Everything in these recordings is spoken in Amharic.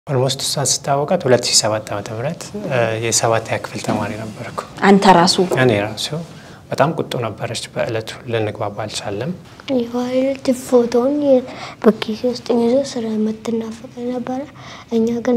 ኦልሞስት እሷን ስታወቃት 2007 ዓ ም የሰባተኛ ክፍል ተማሪ ነበርኩ። አንተ ራሱ እኔ ራሱ በጣም ቁጡ ነበረች። በእለቱ ልንግባባ አልቻለም። የቫዮሌት ፎቶውን በኪሴ ውስጥ ይዞ ስለምትናፈቅ ነበረ። እኛ ግን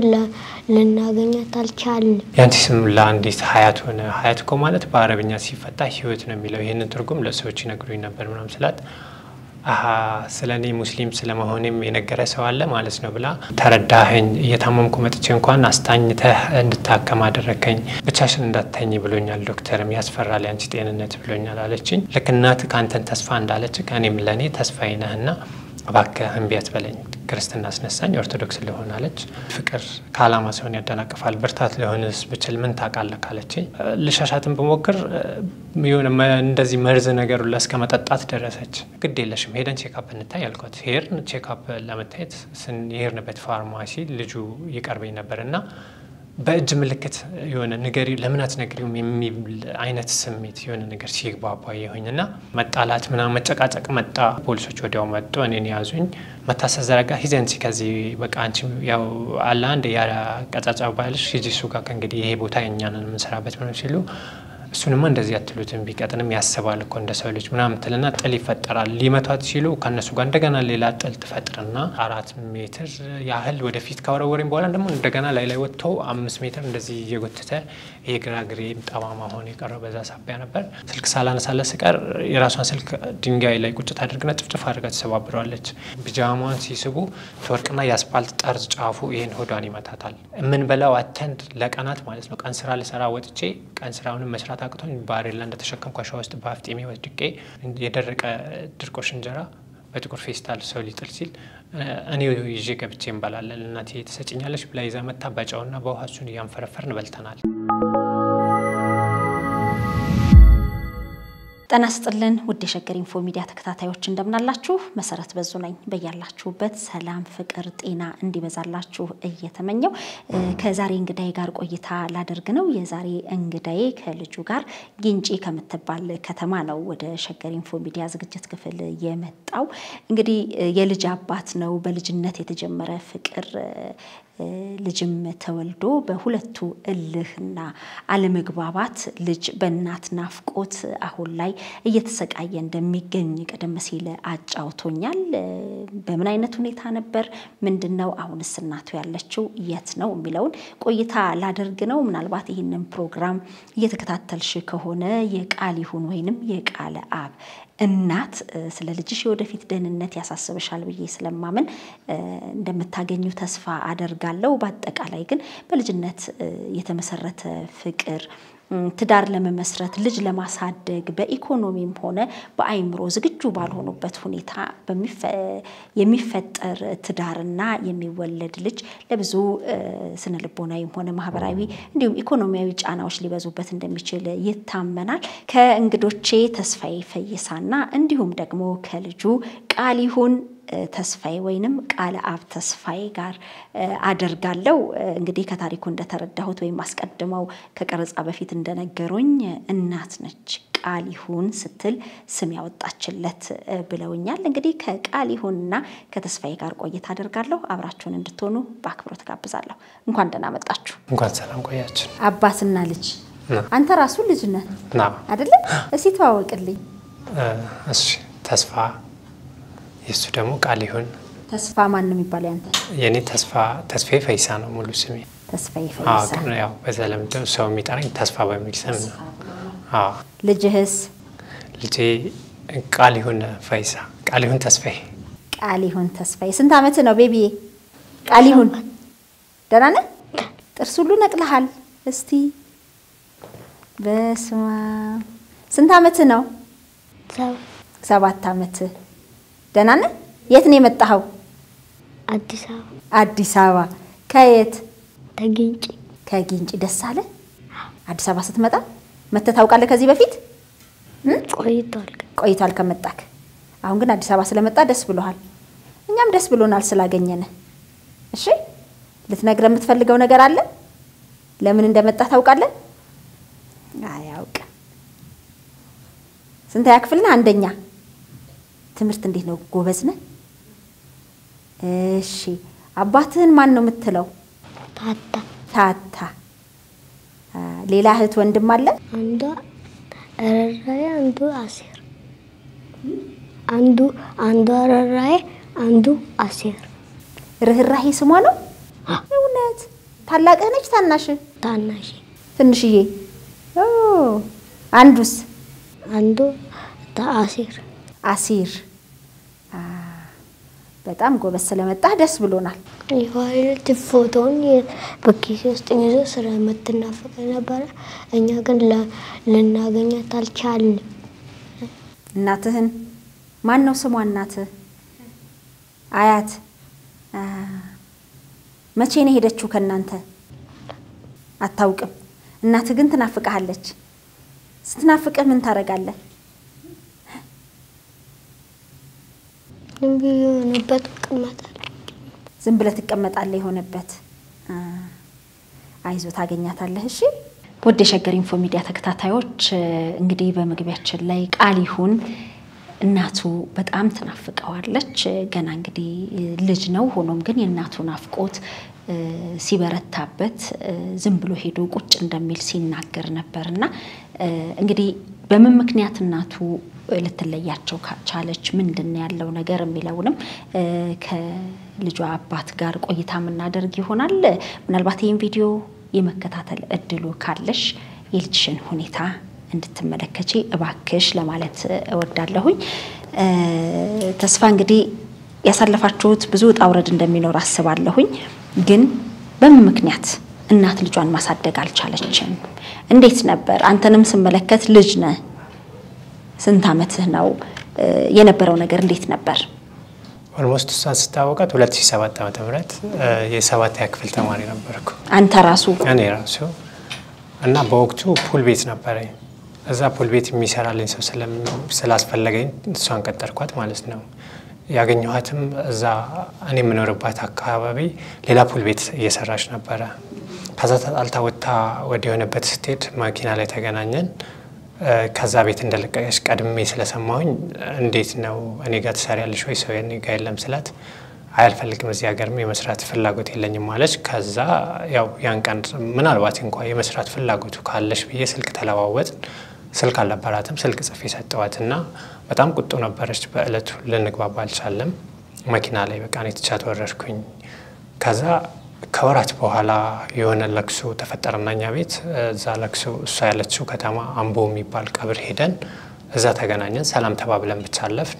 ልናገኛት አልቻልንም። የአንቺ ስም ለአንዲት ሀያት ሆነ። ሀያት እኮ ማለት በአረብኛ ሲፈታ ህይወት ነው የሚለው። ይህንን ትርጉም ለሰዎች ይነግሩኝ ነበር ምናምን ስላት አሀ ስለ እኔ ሙስሊም ስለመሆኔም የነገረ ሰው አለ ማለት ነው ብላ ተረዳኸኝ። እየታመምኩ መጥቼ እንኳን አስታኝተህ እንድታከም አደረከኝ። ብቻሽን እንዳትተኝ ብሎኛል ዶክተርም፣ ያስፈራል ያንቺ ጤንነት ብሎኛል አለችኝ። ልክ እናት ከአንተን ተስፋ እንዳለች ከእኔም ለእኔ ተስፋዬ ነህና እባክህ እምቢ አትበለኝ፣ ክርስትና አስነሳኝ፣ ኦርቶዶክስ ልሆን አለች። ፍቅር ከዓላማ ሲሆን ያደናቅፋል፣ ብርታት ሊሆንስ ብችል ምን ታውቃለህ ካለችኝ ልሻሻትን ብሞክር የሆነ እንደዚህ መርዝ ነገሩ እስከ መጠጣት ደረሰች። ግድ የለሽም ሄደን ቼካፕ እንታይ ያልኳት። ሄድን ቼካፕ ለመታየት የሄድንበት ፋርማሲ ልጁ ይቀርበኝ ነበር እና በእጅ ምልክት የሆነ ንገሪ ለምን አትነግሪውም የሚል አይነት ስሜት የሆነ ነገር ሲግባባ የሆኝ እና መጣላት ምናምን መጨቃጨቅ መጣ። ፖሊሶች ወዲያው መጡ፣ እኔን ያዙኝ። መታሰር ዘረጋ ሂዘንሲ ከዚህ በቃ አንቺ ያው አለ አንድ ያቀጫጫ ባልሽ ሂጂ እሱ ጋር ከእንግዲህ ይሄ ቦታ የእኛንን የምንሰራበት ምንም ሲሉ እሱንማ እንደዚህ አትሉትም ቢቀጥንም ያስባል እኮ እንደ ሰው ልጅ ምናምን ትልና ጥል ይፈጠራል። ሊመቷት ሲሉ ከእነሱ ጋር እንደገና ሌላ ጥል ትፈጥርና አራት ሜትር ያህል ወደፊት ካወረወሬም በኋላ ደግሞ እንደገና ላይ ላይ ወጥቶ አምስት ሜትር እንደዚህ እየጎተተ የግራ ግሬ ጠማማ ሆኖ የቀረው በዛ ሳቢያ ነበር። ስልክ ሳላነሳለት ስቀር የራሷን ስልክ ድንጋይ ላይ ቁጭት አድርግና ጭፍጭፍ አድርጋ ትሰባብረዋለች። ቢጃማዋን ሲስቡ ትወርቅና የአስፓልት ጠርዝ ጫፉ ይህን ሆዷን ይመታታል። የምንበላው አተንድ ለቀናት ማለት ነው። ቀን ስራ ልሰራ ወጥቼ ቀን ስራውንም መስራት አቅቶኝ ባሬላ እንደተሸከምኩ አሸዋ ውስጥ በአፍጤሜ ወድቄ የደረቀ ድርቆሽ እንጀራ በጥቁር ፌስታል ሰው ሊጥል ሲል እኔ ይዤ ገብቼ እንበላለን። እናቴ ትሰጭኛለች ብላ ይዛ መታ በጨውና በውሃ እሱን እያንፈረፈርን በልተናል። ጤና ይስጥልን ውድ የሸገር ኢንፎ ሚዲያ ተከታታዮች እንደምናላችሁ። መሰረት በዙ ነኝ። በያላችሁበት ሰላም፣ ፍቅር፣ ጤና እንዲበዛላችሁ እየተመኘው ከዛሬ እንግዳዬ ጋር ቆይታ ላደርግ ነው። የዛሬ እንግዳዬ ከልጁ ጋር ግንጪ ከምትባል ከተማ ነው ወደ ሸገር ኢንፎ ሚዲያ ዝግጅት ክፍል የመጣው። እንግዲህ የልጅ አባት ነው። በልጅነት የተጀመረ ፍቅር ልጅም ተወልዶ በሁለቱ እልህና አለመግባባት ልጅ በእናት ናፍቆት አሁን ላይ እየተሰቃየ እንደሚገኝ ቀደም ሲል አጫውቶኛል። በምን አይነት ሁኔታ ነበር? ምንድን ነው? አሁንስ እናቱ ያለችው የት ነው? የሚለውን ቆይታ ላደርግ ነው። ምናልባት ይህንን ፕሮግራም እየተከታተልሽ ከሆነ የቃል ይሁን ወይንም የቃለ አብ እናት ስለ ልጅሽ የወደፊት ደህንነት ያሳስብሻል ብዬ ስለማምን እንደምታገኙ ተስፋ አደርጋለሁ። በአጠቃላይ ግን በልጅነት የተመሰረተ ፍቅር ትዳር ለመመስረት ልጅ ለማሳደግ በኢኮኖሚም ሆነ በአይምሮ ዝግጁ ባልሆኑበት ሁኔታ የሚፈጠር ትዳርና የሚወለድ ልጅ ለብዙ ስነ ልቦናዊም ሆነ ማህበራዊ እንዲሁም ኢኮኖሚያዊ ጫናዎች ሊበዙበት እንደሚችል ይታመናል። ከእንግዶቼ ተስፋዬ ፈይሳና እንዲሁም ደግሞ ከልጁ ቃል ይሁን ተስፋዬ ወይንም ቃለ አብ ተስፋዬ ጋር አደርጋለሁ። እንግዲህ ከታሪኩ እንደተረዳሁት ወይም አስቀድመው ከቀረጻ በፊት እንደነገሩኝ እናት ነች ቃል ይሁን ስትል ስም ያወጣችለት ብለውኛል። እንግዲህ ከቃል ይሁንና ከተስፋዬ ጋር ቆይታ አደርጋለሁ። አብራችሁን እንድትሆኑ በአክብሮት ጋብዛለሁ። እንኳን ደህና መጣችሁ። እንኳን ሰላም ቆያችን። አባትና ልጅ አንተ ራሱ ልጅ ነህ ና አይደለም? እስኪ ተዋወቅልኝ። እሺ ተስፋ የእሱ ደግሞ ቃል ይሁን። ተስፋ ማን ነው የሚባለው ያንተ? የእኔ ተስፋ ተስፋዬ ፈይሳ ነው ሙሉ ስሜ። ተስፋዬ አዎ፣ ፈይሳ። ግን ያው በተለምዶ ሰው የሚጠራኝ ተስፋ በሚል ስም ነው። አዎ ልጅህስ? ልጄ ቃል ይሁን ፈይሳ፣ ቃል ይሁን ተስፋዬ። ቃል ይሁን ተስፋዬ። ስንት ዓመት ነው ቤቢዬ? ቃል ይሁን ደህና ነህ? ጥርስ ሁሉ ነቅለሃል። እስቲ በስመ አብ። ስንት ዓመት ነው? ሰው ሰባት ዓመት። ደህና ነህ? የት ነው የመጣኸው? አዲስ አበባ አዲስ አበባ። ከየት? ተግንጭ ከጊንጪ። ደስ አለ? አዲስ አበባ ስትመጣ መተህ ታውቃለህ ከዚህ በፊት? ቆይቷል። ቆይቷል ከመጣክ። አሁን ግን አዲስ አበባ ስለመጣ ደስ ብሎሃል። እኛም ደስ ብሎናል ስላገኘን። እሺ ልትነግረን የምትፈልገው ነገር አለ? ለምን እንደመጣ ታውቃለህ? አያውቅም። ስንተኛ ክፍል ነህ? አንደኛ። ትምህርት እንዴት ነው? ጎበዝ ነህ? እሺ አባትህን ማን ነው የምትለው? ታታ ታታ አ፣ ሌላ እህት ወንድም አለ? አንዷ ረራዬ አንዱ አሴር አንዱ አንዷ ረራዬ አንዱ አሴር ርህራሄ ስሟ ነው? እውነት ታላቅህ ነች ታናሽህ? ታናሽ ትንሽዬ ኦ፣ አንዱስ አንዱ አሴር አሲር አ፣ በጣም ጎበዝ ስለመጣህ ደስ ብሎናል። የዋይልድ ፎቶውን በኪሴ ውስጥ ይዞ ስለምትናፍቅ ነበረ። እኛ ግን ለ- ልናገኛት አልቻልንም። እናትህን ማን ነው ስሟ? እናትህ አያት አ፣ መቼ ነው የሄደችው ከእናንተ? አታውቅም። እናትህ ግን ትናፍቅሃለች። ስትናፍቅህ ምን ታደርጋለህ? ዝም ብዬ የሆነበት እቀመጣለሁ። ዝም ብለህ ትቀመጣለህ። የሆነበት አ፣ አይዞ ታገኛታለህ። እሺ ውድ የሸገር ኢንፎ ሚዲያ ተከታታዮች እንግዲህ በመግቢያችን ላይ ቃል ይሁን እናቱ በጣም ትናፍቀዋለች። ገና እንግዲህ ልጅ ነው። ሆኖም ግን የእናቱ ናፍቆት እ፣ ሲበረታበት እ፣ ዝም ብሎ ሄዶ ቁጭ እንደሚል ሲናገር ነበር እና እ፣ እንግዲህ በምን ምክንያት እናቱ ልትለያቸው ቻለች፣ ምንድን ነው ያለው ነገር የሚለውንም እ፣ ከልጇ አባት ጋር ቆይታ የምናደርግ ይሆናል። ምናልባት ይህን ቪዲዮ የመከታተል እድሉ ካለሽ የልጅሽን ሁኔታ እንድትመለከቺ እባክሽ ለማለት እወዳለሁኝ። እ፣ ተስፋ እንግዲህ ያሳለፋችሁት ብዙ ውጣ ውረድ እንደሚኖር አስባለሁኝ። ግን በምን ምክንያት እናት ልጇን ማሳደግ አልቻለችም? እንዴት ነበር? አንተንም ስመለከት ልጅ ነህ። ስንት ዓመትህ ነው? እ፣ የነበረው ነገር እንዴት ነበር? ኦልሞስት እሷን ስታወቃት 2007 ዓ ም የሰባተኛ ክፍል ተማሪ ነበርኩ አንተ ራሱ እኔ ራሱ እና በወቅቱ ፑል ቤት ነበረኝ። እዛ ፑል ቤት የሚሰራልኝ ሰው ስለም- ስላስፈለገኝ እሷን ቀጠርኳት ማለት ነው። ያገኘኋትም እዛ እኔ የምኖርባት አካባቢ ሌላ ፑል ቤት እየሰራች ነበረ። ከዛ ተጣልታ ወጥታ ወደ የሆነበት ስትሄድ መኪና ላይ ተገናኘን። እ፣ ከዛ ቤት እንደለቀቀች ቀድሜ ስለሰማሁኝ እንዴት ነው እኔ ጋር ትሰሪያለሽ ወይ ሰው እኔ ጋር የለም ስላት አይ አልፈልግም እዚህ ሀገርም የመስራት ፍላጎት የለኝም ማለች። ከዛ ያው ያን ቀን ምናልባት እንኳ የመስራት ፍላጎቱ ካለሽ ብዬ ስልክ ተለዋወጥ። ስልክ አልነበራትም። ስልክ ጽፌ ሰጠዋት እና በጣም ቁጡ ነበረች። በእለቱ ልንግባባ አልቻለም። መኪና ላይ በቃ እኔ ትቻት ወረድኩኝ። ከዛ ከወራት በኋላ የሆነ ለቅሶ ተፈጠረና እኛ ቤት እዛ ለቅሶ እሷ ያለችው ከተማ አምቦ የሚባል ቀብር ሄደን እዛ ተገናኘን። ሰላም ተባብለን ብቻ አለፍን።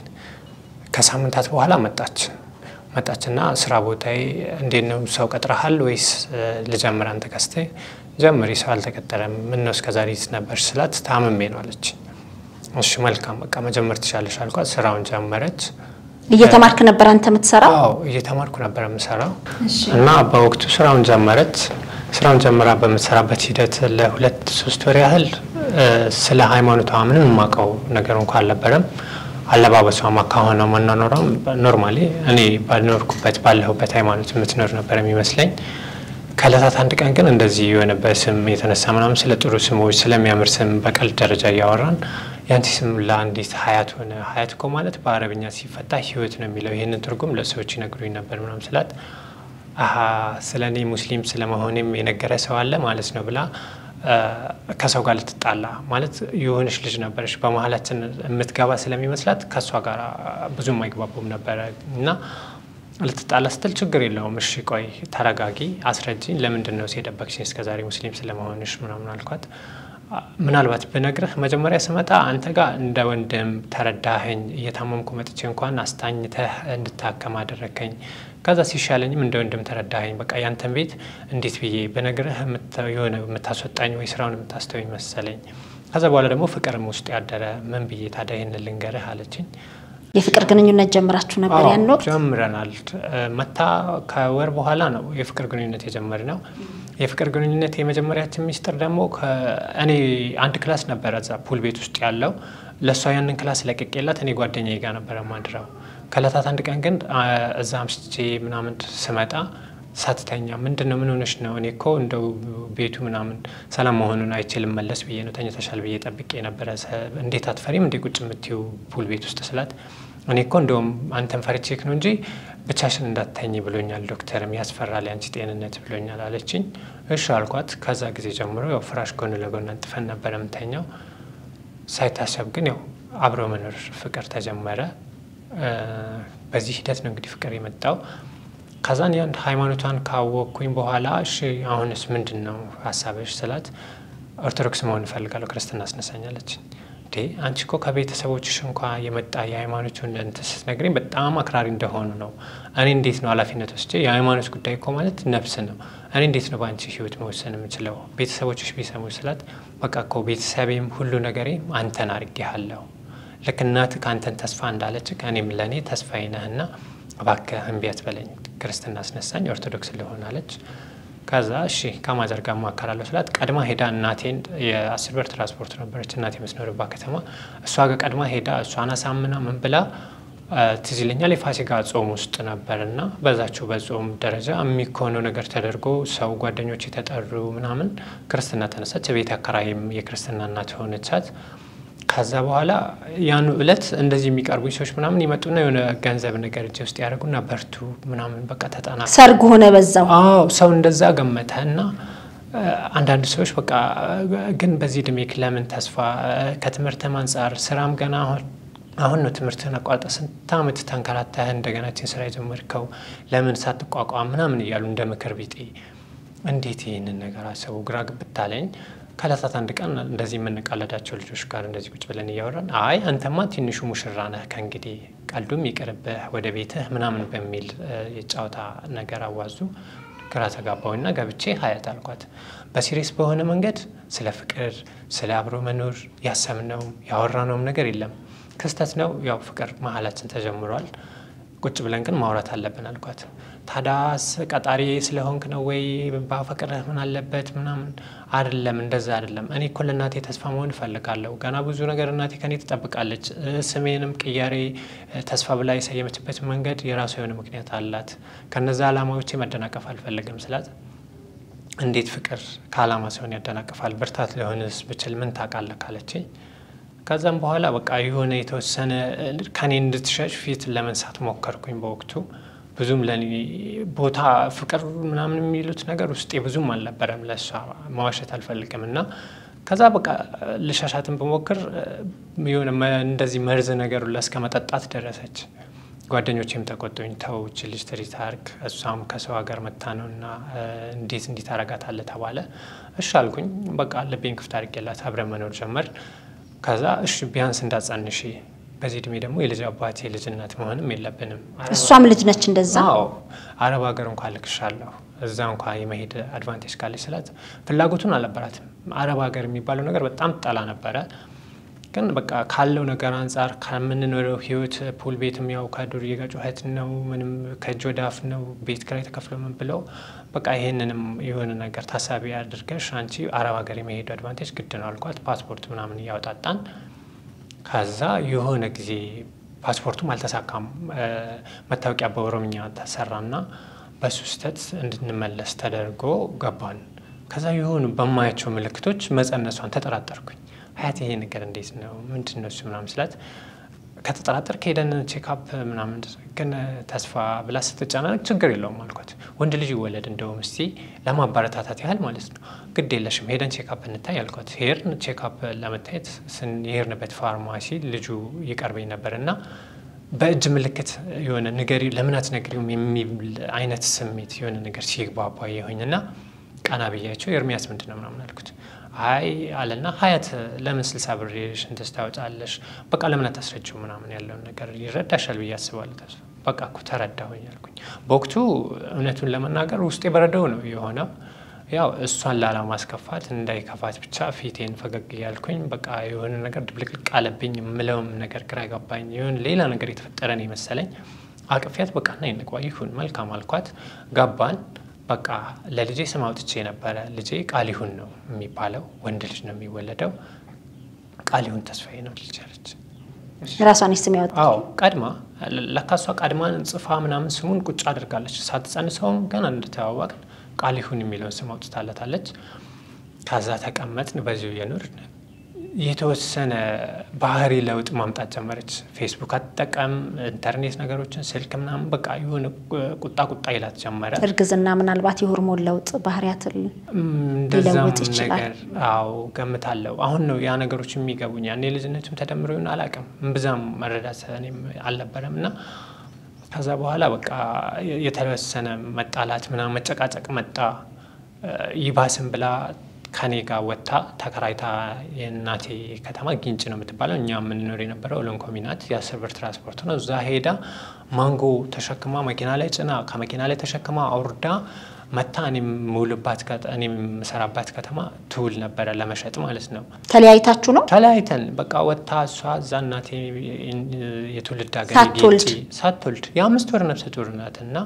ከሳምንታት በኋላ መጣች መጣችና ስራ ቦታዬ እንዴት ነው ሰው ቀጥረሃል ወይስ እ፣ ልጀምር አንተ ከስቴ ጀምሪ ሰው አልተቀጠረም ምን ነው እስከዛሬ የት ነበርሽ ስላት ታምሜ ነው አለች እሺ መልካም በቃ መጀመር ትችላለሽ አልኳት ስራውን ጀመረች እየተማርክ ነበር አንተ የምትሰራው? አዎ እየተማርኩ ነበር የምሰራው እና በወቅቱ ስራውን ጀመረች ስራውን ጀምራ በምትሰራበት ሂደት ለሁለት ሶስት ወር ያህል እ፣ ስለ ሃይማኖቷ ምንም የማውቀው ነገር እንኳ አልነበረም አለባበሷም አካሆኗ መናኖሯም ኖርማሊ እኔ ባልኖርኩበት ባለሁበት ሃይማኖት የምትኖር ነበር የሚመስለኝ ከእለታት አንድ ቀን ግን እንደዚህ የሆነ በስም የተነሳ ምናምን ስለ ጥሩ ስሞች ስለሚያምር ስም በቀልድ ደረጃ እያወራን ያንቺ ስም ለአንዲት ሀያት ሆነ። ሀያት እኮ ማለት በአረብኛ ሲፈታ ህይወት ነው የሚለው ይህንን ትርጉም ለሰዎች ይነግሩኝ ነበር ምናምን ስላት አሀ ስለ እኔ ሙስሊም ስለመሆኔም የነገረ ሰው አለ ማለት ነው ብላ እ፣ ከሰው ጋር ልትጣላ ማለት የሆነች ልጅ ነበረች በመሀላችን የምትገባ ስለሚመስላት ከእሷ ጋር ብዙም አይግባቡም ነበረ እና ልትጣላ ስትል ችግር የለውም እሺ ቆይ ተረጋጊ አስረጅኝ ለምንድን ነው የደበቅሽኝ እስከዛሬ ሙስሊም ስለመሆንሽ ምናምን አልኳት አ፣ ምናልባት ብነግርህ መጀመሪያ ስመጣ አንተ ጋር እንደ ወንድም ተረዳኸኝ እየታመምኩ መጥቼ እንኳን አስታኝተህ እንድታከም አደረግከኝ ከዛ ሲሻለኝም እንደ ወንድም ተረዳኸኝ በቃ ያንተን ቤት እንዴት ብዬ ብነግርህ የምታ- የሆነ የምታስወጣኝ ወይ ስራውን የምታስተወኝ መሰለኝ ከዛ በኋላ ደግሞ ፍቅርም ውስጥ ያደረ ምን ብዬ ታዲያ ይህን ልንገርህ አለችኝ የፍቅር ግንኙነት ጀምራችሁ ነበር አዎ፣ ያን ወቅት? ጀምረናል። እ፣ መታ ከወር በኋላ ነው የፍቅር ግንኙነት የጀመርነው። የፍቅር ግንኙነት የመጀመሪያችን ሚስጥር ደግሞ እኔ አንድ ክላስ ነበረ እዛ ፑል ቤት ውስጥ ያለው ለእሷ ያንን ክላስ ለቅቄላት እኔ ጓደኛዬ ጋር ነበረ ማድረው። ከእለታት አንድ ቀን ግን አ፣ እዛ አምስቼ ምናምን ስመጣ ሳትተኛ ምንድን ነው ምን ሆነሽ ነው? እኔ እኮ እንደው ቤቱ ምናምን ሰላም መሆኑን አይችልም መለስ ብዬ ነው ተኝተሻል ብዬ ጠብቄ ነበረ። ሰ- እንዴት አትፈሪም እንዴ ቁጭ የምትይው ፑል ቤት ውስጥ ስላት እኔ እኮ እንደውም አንተን ፈርቼክ ነው እንጂ ብቻሽን እንዳትተኝ ብሎኛል ዶክተርም ያስፈራል ያንቺ ጤንነት ብሎኛል አለችኝ። እሺ አልኳት። ከዛ ጊዜ ጀምሮ ያው ፍራሽ ጎን ለጎን አንጥፈን ነበር የምተኛው። ሳይታሰብ ግን ያው አብሮ መኖር ፍቅር ተጀመረ። በዚህ ሂደት ነው እንግዲህ ፍቅር የመጣው። ከዛን ያን ሃይማኖቷን ካወቅኩኝ በኋላ እሺ አሁንስ ምንድን ነው ሀሳብሽ ስላት ኦርቶዶክስ መሆን እፈልጋለሁ ክርስትና አስነሳኛለች። እንዴ አንቺ እኮ ከቤተሰቦችሽ እንኳ የመጣ የሃይማኖቱን እንትን ስትነግረኝ በጣም አክራሪ እንደሆኑ ነው። እኔ እንዴት ነው ኃላፊነት ወስጄ የሃይማኖት ጉዳይ እኮ ማለት ነፍስ ነው። እኔ እንዴት ነው በአንቺ ህይወት መወሰን የምችለው? ቤተሰቦችሽ ቢሰሙ ስላት በቃ እኮ ቤተሰቤም ሁሉ ነገሬም አንተን አድርጌሃለሁ። ልክ እናትህ ከአንተን ተስፋ እንዳለች እኔም ለእኔ ተስፋዬ ነህና እባክህ እምቢ አትበለኝ፣ ክርስትና አስነሳኝ፣ ኦርቶዶክስ ልሆን አለች። ከዛ እሺ ከማዘር ጋር እማከራለሁ ስላት ቀድማ ሄዳ እናቴን የአስር ብር ትራንስፖርት ነበረች እናቴ የምትኖርባት ከተማ እሷ ጋር ቀድማ ሄዳ እሷን አሳምና ምን ብላ ትዝ ይለኛል የፋሲካ ጾም ውስጥ ነበር እና በዛችው በጾም ደረጃ የሚኮነው ነገር ተደርጎ ሰው ጓደኞች የተጠሩ ምናምን ክርስትና ተነሳች። ቤት አከራይም የክርስትና እናት ሆነቻት። ከዛ በኋላ ያኑ እለት እንደዚህ የሚቀርቡኝ ሰዎች ምናምን ይመጡና የሆነ ገንዘብ ነገር እጅ ውስጥ ያደርጉና በርቱ ምናምን በቃ ተጠና ሰርግ ሆነ በዛው። አዎ ሰው እንደዛ ገመተ እና አንዳንድ ሰዎች በቃ ግን በዚህ እድሜክ ለምን ተስፋ ከትምህርትም አንጻር ስራም ገና አሁን አሁን ነው ትምህርትህን አቋርጠህ ስንት ዓመት ተንከራተህ እንደገናችን ስራ የጀመርከው ለምን ሳትቋቋም ምናምን እያሉ እንደ ምክር ቢጤ እንዴት ይህንን ነገር አሰቡ ግራ ግብት አለኝ። ከዕለታት አንድ ቀን እንደዚህ የምንቃለዳቸው ልጆች ጋር እንደዚህ ቁጭ ብለን እያወራን አይ አንተማ ትንሹ ሙሽራ ነህ ከእንግዲህ ቀልዱም ይቅርብህ ወደ ቤትህ ምናምን በሚል የጨዋታ ነገር አዋዙ። ግራ ተጋባውና ገብቼ ሀያት አልኳት። በሲሪየስ በሆነ መንገድ ስለ ፍቅር፣ ስለ አብሮ መኖር ያሰብነውም ያወራነውም ነገር የለም። ክስተት ነው ያው ፍቅር መሀላችን ተጀምሯል። ቁጭ ብለን ግን ማውራት አለብን አልኳት። ታዳስ ቀጣሪ ስለሆንክ ነው ወይ ባፈቅርህ ምን አለበት ምናምን አይደለም፣ እንደዛ አይደለም። እኔ እኮ ለእናቴ ተስፋ መሆን እፈልጋለሁ። ገና ብዙ ነገር እናቴ ከኔ ትጠብቃለች። ስሜንም ቅያሬ ተስፋ ብላ የሰየመችበት መንገድ የራሱ የሆነ ምክንያት አላት። ከነዛ ዓላማዎቼ መደናቀፍ አልፈልግም ስላት እንዴት ፍቅር ከዓላማ ሲሆን ያደናቅፋል? ብርታት ሊሆንስ ብችል ምን ታውቃለህ ካለችኝ ከዛም በኋላ በቃ የሆነ የተወሰነ ከኔ እንድትሸሽ ፊት ለመንሳት ሞከርኩኝ። በወቅቱ ብዙም ለኔ ቦታ ፍቅር ምናምን የሚሉት ነገር ውስጤ ብዙም አልነበረም። ለእሷ መዋሸት አልፈልግም እና ከዛ በቃ ልሻሻትን በሞክር የሆነ እንደዚህ መርዝ ነገሩ እስከ መጠጣት ደረሰች። ጓደኞቼም ተቆጡኝ። ተው ይህች ልጅ ትሪት አድርግ፣ እሷም ከሰው ሀገር መታ ነው እና እንዴት እንዲህ ታረጋታለህ ተባለ። እሺ አልኩኝ። በቃ ልቤን ክፍት አድርጌላት አብረን መኖር ጀመር። ከዛ እሺ ቢያንስ እንዳጸንሽ በዚህ እድሜ ደግሞ የልጅ አባት የልጅ እናት መሆንም የለብንም። እሷም ልጅ ነች እንደዛ። አዎ አረብ ሀገር እንኳ ልክሻለሁ እዛ እንኳ የመሄድ አድቫንቴጅ ካለች ስላት ፍላጎቱን አልነበራትም። አረብ ሀገር የሚባለው ነገር በጣም ጠላ ነበረ። ግን በቃ ካለው ነገር አንጻር ከምንኖረው ህይወት ፑል ቤትም ያው ከዱርዬ ጋር ጩኸት ነው፣ ምንም ከእጅ ወደ አፍ ነው፣ ቤት ኪራይ ተከፍሎ ምን ብለው በቃ ይሄንንም የሆነ ነገር ታሳቢ አድርገሽ አንቺ አረብ ሀገር የመሄዱ አድቫንቴጅ ግድ ነው አልኳት። ፓስፖርት ምናምን እያወጣጣን ከዛ የሆነ ጊዜ ፓስፖርቱም አልተሳካም። መታወቂያ በኦሮምኛ ተሰራና በሱ ስህተት እንድንመለስ ተደርጎ ገባን። ከዛ የሆኑ በማያቸው ምልክቶች መጸነሷን ተጠራጠርኩኝ። ሀያት ይሄ ነገር እንዴት ነው ምንድን ነው እሱ ምናምን ስላት ከተጠራጠር ከሄደን ቼክአፕ ምናምን ግን ተስፋ ብላ ስትጨናነቅ ችግር የለውም አልኳት። ወንድ ልጅ ይወለድ እንደውም እስቲ ለማበረታታት ያህል ማለት ነው ግድ የለሽም ሄደን ቼክአፕ እንታይ አልኳት። ሄድን ቼክአፕ ለመታየት የሄድንበት ፋርማሲ ልጁ ይቀርበኝ ነበር እና በእጅ ምልክት የሆነ ንገሪ ለምን አትነግሪውም የሚል አይነት ስሜት የሆነ ነገር ሲግባባ የሆኝ እና ቀና ብያቸው ኤርሚያስ ምንድን ነው ምናምን አልኩት። አይ አለና ሀያት ለምን ስልሳ ብር ሽንትስ ታወጫለሽ? በቃ ለምን አታስረጅው ምናምን ያለውን ነገር ይረዳሻል ብዬ አስባለሁ። ተስፋ በቃ እኮ ተረዳሁኝ አልኩኝ። በወቅቱ እውነቱን ለመናገር ውስጤ በረደው ነው የሆነው። ያው እሷን ላለማስከፋት እንዳይከፋት ብቻ ፊቴን ፈገግ እያልኩኝ በቃ የሆነ ነገር ድብልቅልቅ አለብኝ። የምለውም ነገር ግራ ገባኝ። የሆነ ሌላ ነገር የተፈጠረን የመሰለኝ አቅፊያት በቃ ና ይንቋ ይሁን መልካም አልኳት። ገባን። በቃ ለልጄ ስም አውጥቼ ነበረ። ልጄ ቃሊሁን ነው የሚባለው፣ ወንድ ልጅ ነው የሚወለደው። ቃሊሁን ተስፋዬ ነው ልጅ አለች። ራሷን ስም ያወጣ አዎ ቀድማ ለካ እሷ ቀድማን ጽፋ ምናምን ስሙን ቁጭ አድርጋለች። ሳትጸንሰውም ገና እንደተዋወቅን ቃሊሁን የሚለውን ስም አውጥታለታለች። ከዛ ተቀመጥን፣ በዚሁ የኑር የተወሰነ ባህሪ ለውጥ ማምጣት ጀመረች። ፌስቡክ አትጠቀም፣ ኢንተርኔት ነገሮችን፣ ስልክ ምናምን በቃ የሆነ ቁጣ ቁጣ ይላት ጀመረ። እርግዝና ምናልባት የሆርሞን ለውጥ ባህሪያትን እንደዛም ሊለውጥ ይችላል። ነገር አዎ ገምታለሁ። አሁን ነው ያ ነገሮች የሚገቡኝ። ያኔ ልጅነቱም ተደምሮ ይሆን አላውቅም። እምብዛም መረዳት እኔም አልነበረም እና ከዛ በኋላ በቃ የተወሰነ መጣላት ምናምን መጨቃጨቅ መጣ። ይባስም ብላ ከኔ ጋር ወጥታ ተከራይታ የእናቴ ከተማ ጊንጭ ነው የምትባለው። እኛ የምንኖር የነበረው ሎንኮሚ ናት። የአስር ብር ትራንስፖርት ነው። እዛ ሄዳ ማንጎ ተሸክማ መኪና ላይ ጭና ከመኪና ላይ ተሸክማ አውርዳ መታ እኔ የምውልባት እኔ የምሰራባት ከተማ ትውል ነበረ ለመሸጥ ማለት ነው። ተለያይታችሁ ነው? ተለያይተን በቃ ወጥታ እሷ እዛ እናቴ የትውልድ ሀገር ሳትወልድ? ጊንጪ ሳትወልድ የአምስት ወር ነፍሰ ጡር ናት እና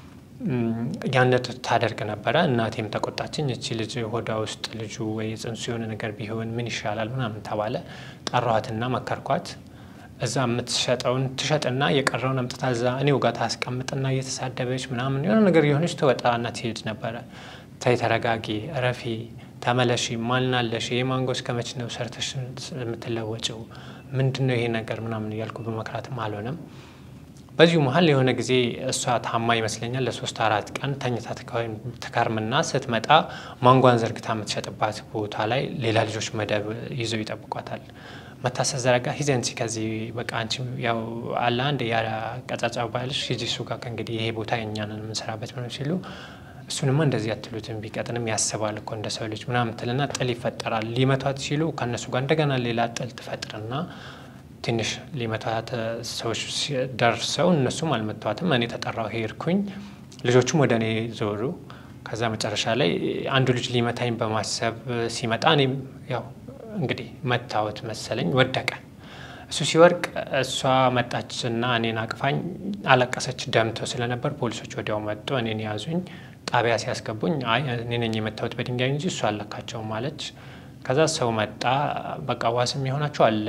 ያነት ታደርግ ነበረ። እናቴም ተቆጣችኝ። እቺ ልጅ ሆዷ ውስጥ ልጁ ወይ ጽንሱ የሆነ ነገር ቢሆን ምን ይሻላል ምናምን ተባለ። ጠራኋትና መከርኳት። እዛ የምትሸጠውን ትሸጥና የቀረውን አምጥታ እዛ እኔው ጋር ታስቀምጥና እየተሳደበች ምናምን የሆነ ነገር የሆነች ትወጣና ትሄድ ነበረ። ተይ ተረጋጊ፣ እረፊ፣ ተመለሺ፣ ማልናለሽ፣ ይሄ ማንጎ እስከ መች ነው ሰርተሽ የምትለወጭው? ምንድን ነው ይሄ ነገር ምናምን እያልኩ በመክራትም አልሆነም። በዚሁ መሀል የሆነ ጊዜ እሷ ታማ ይመስለኛል ለሶስት አራት ቀን ተኝታ ትከርምና ስትመጣ ማንጓን ዘርግታ የምትሸጥባት ቦታ ላይ ሌላ ልጆች መደብ ይዘው ይጠብቋታል። መታሰብ ዘረጋ ሂዘንሲ ከዚህ በቃ አንቺ ያው አለ አንድ ያቀጫጫ ባልሽ ሂጂ እሱ ጋር ከእንግዲህ ይሄ ቦታ የእኛንን የምንሰራበት ምናምን ሲሉ እሱንማ እንደዚህ አትሉትም ቢቀጥንም ያስባል እኮ እንደ ሰው ልጅ ምናምን ትልና ጥል ይፈጠራል። ሊመቷት ሲሉ ከእነሱ ጋር እንደገና ሌላ ጥል ትፈጥርና ትንሽ ሊመታት ሰዎች ደርሰው እነሱም አልመቷትም። እኔ ተጠራው ሄድኩኝ። ልጆቹም ወደ እኔ ዞሩ። ከዛ መጨረሻ ላይ አንዱ ልጅ ሊመታኝ በማሰብ ሲመጣ እኔም ያው እንግዲህ መታወት መሰለኝ ወደቀ። እሱ ሲወርቅ እሷ መጣችና እኔን አቅፋኝ አለቀሰች። ደምተው ስለነበር ፖሊሶች ወዲያው መጡ። እኔን ያዙኝ። ጣቢያ ሲያስገቡኝ አይ እኔ ነኝ የመታወት በድንጋይ እንጂ እሱ አለካቸውም አለች። ከዛ ሰው መጣ። በቃ ዋስ የሚሆናቸው አለ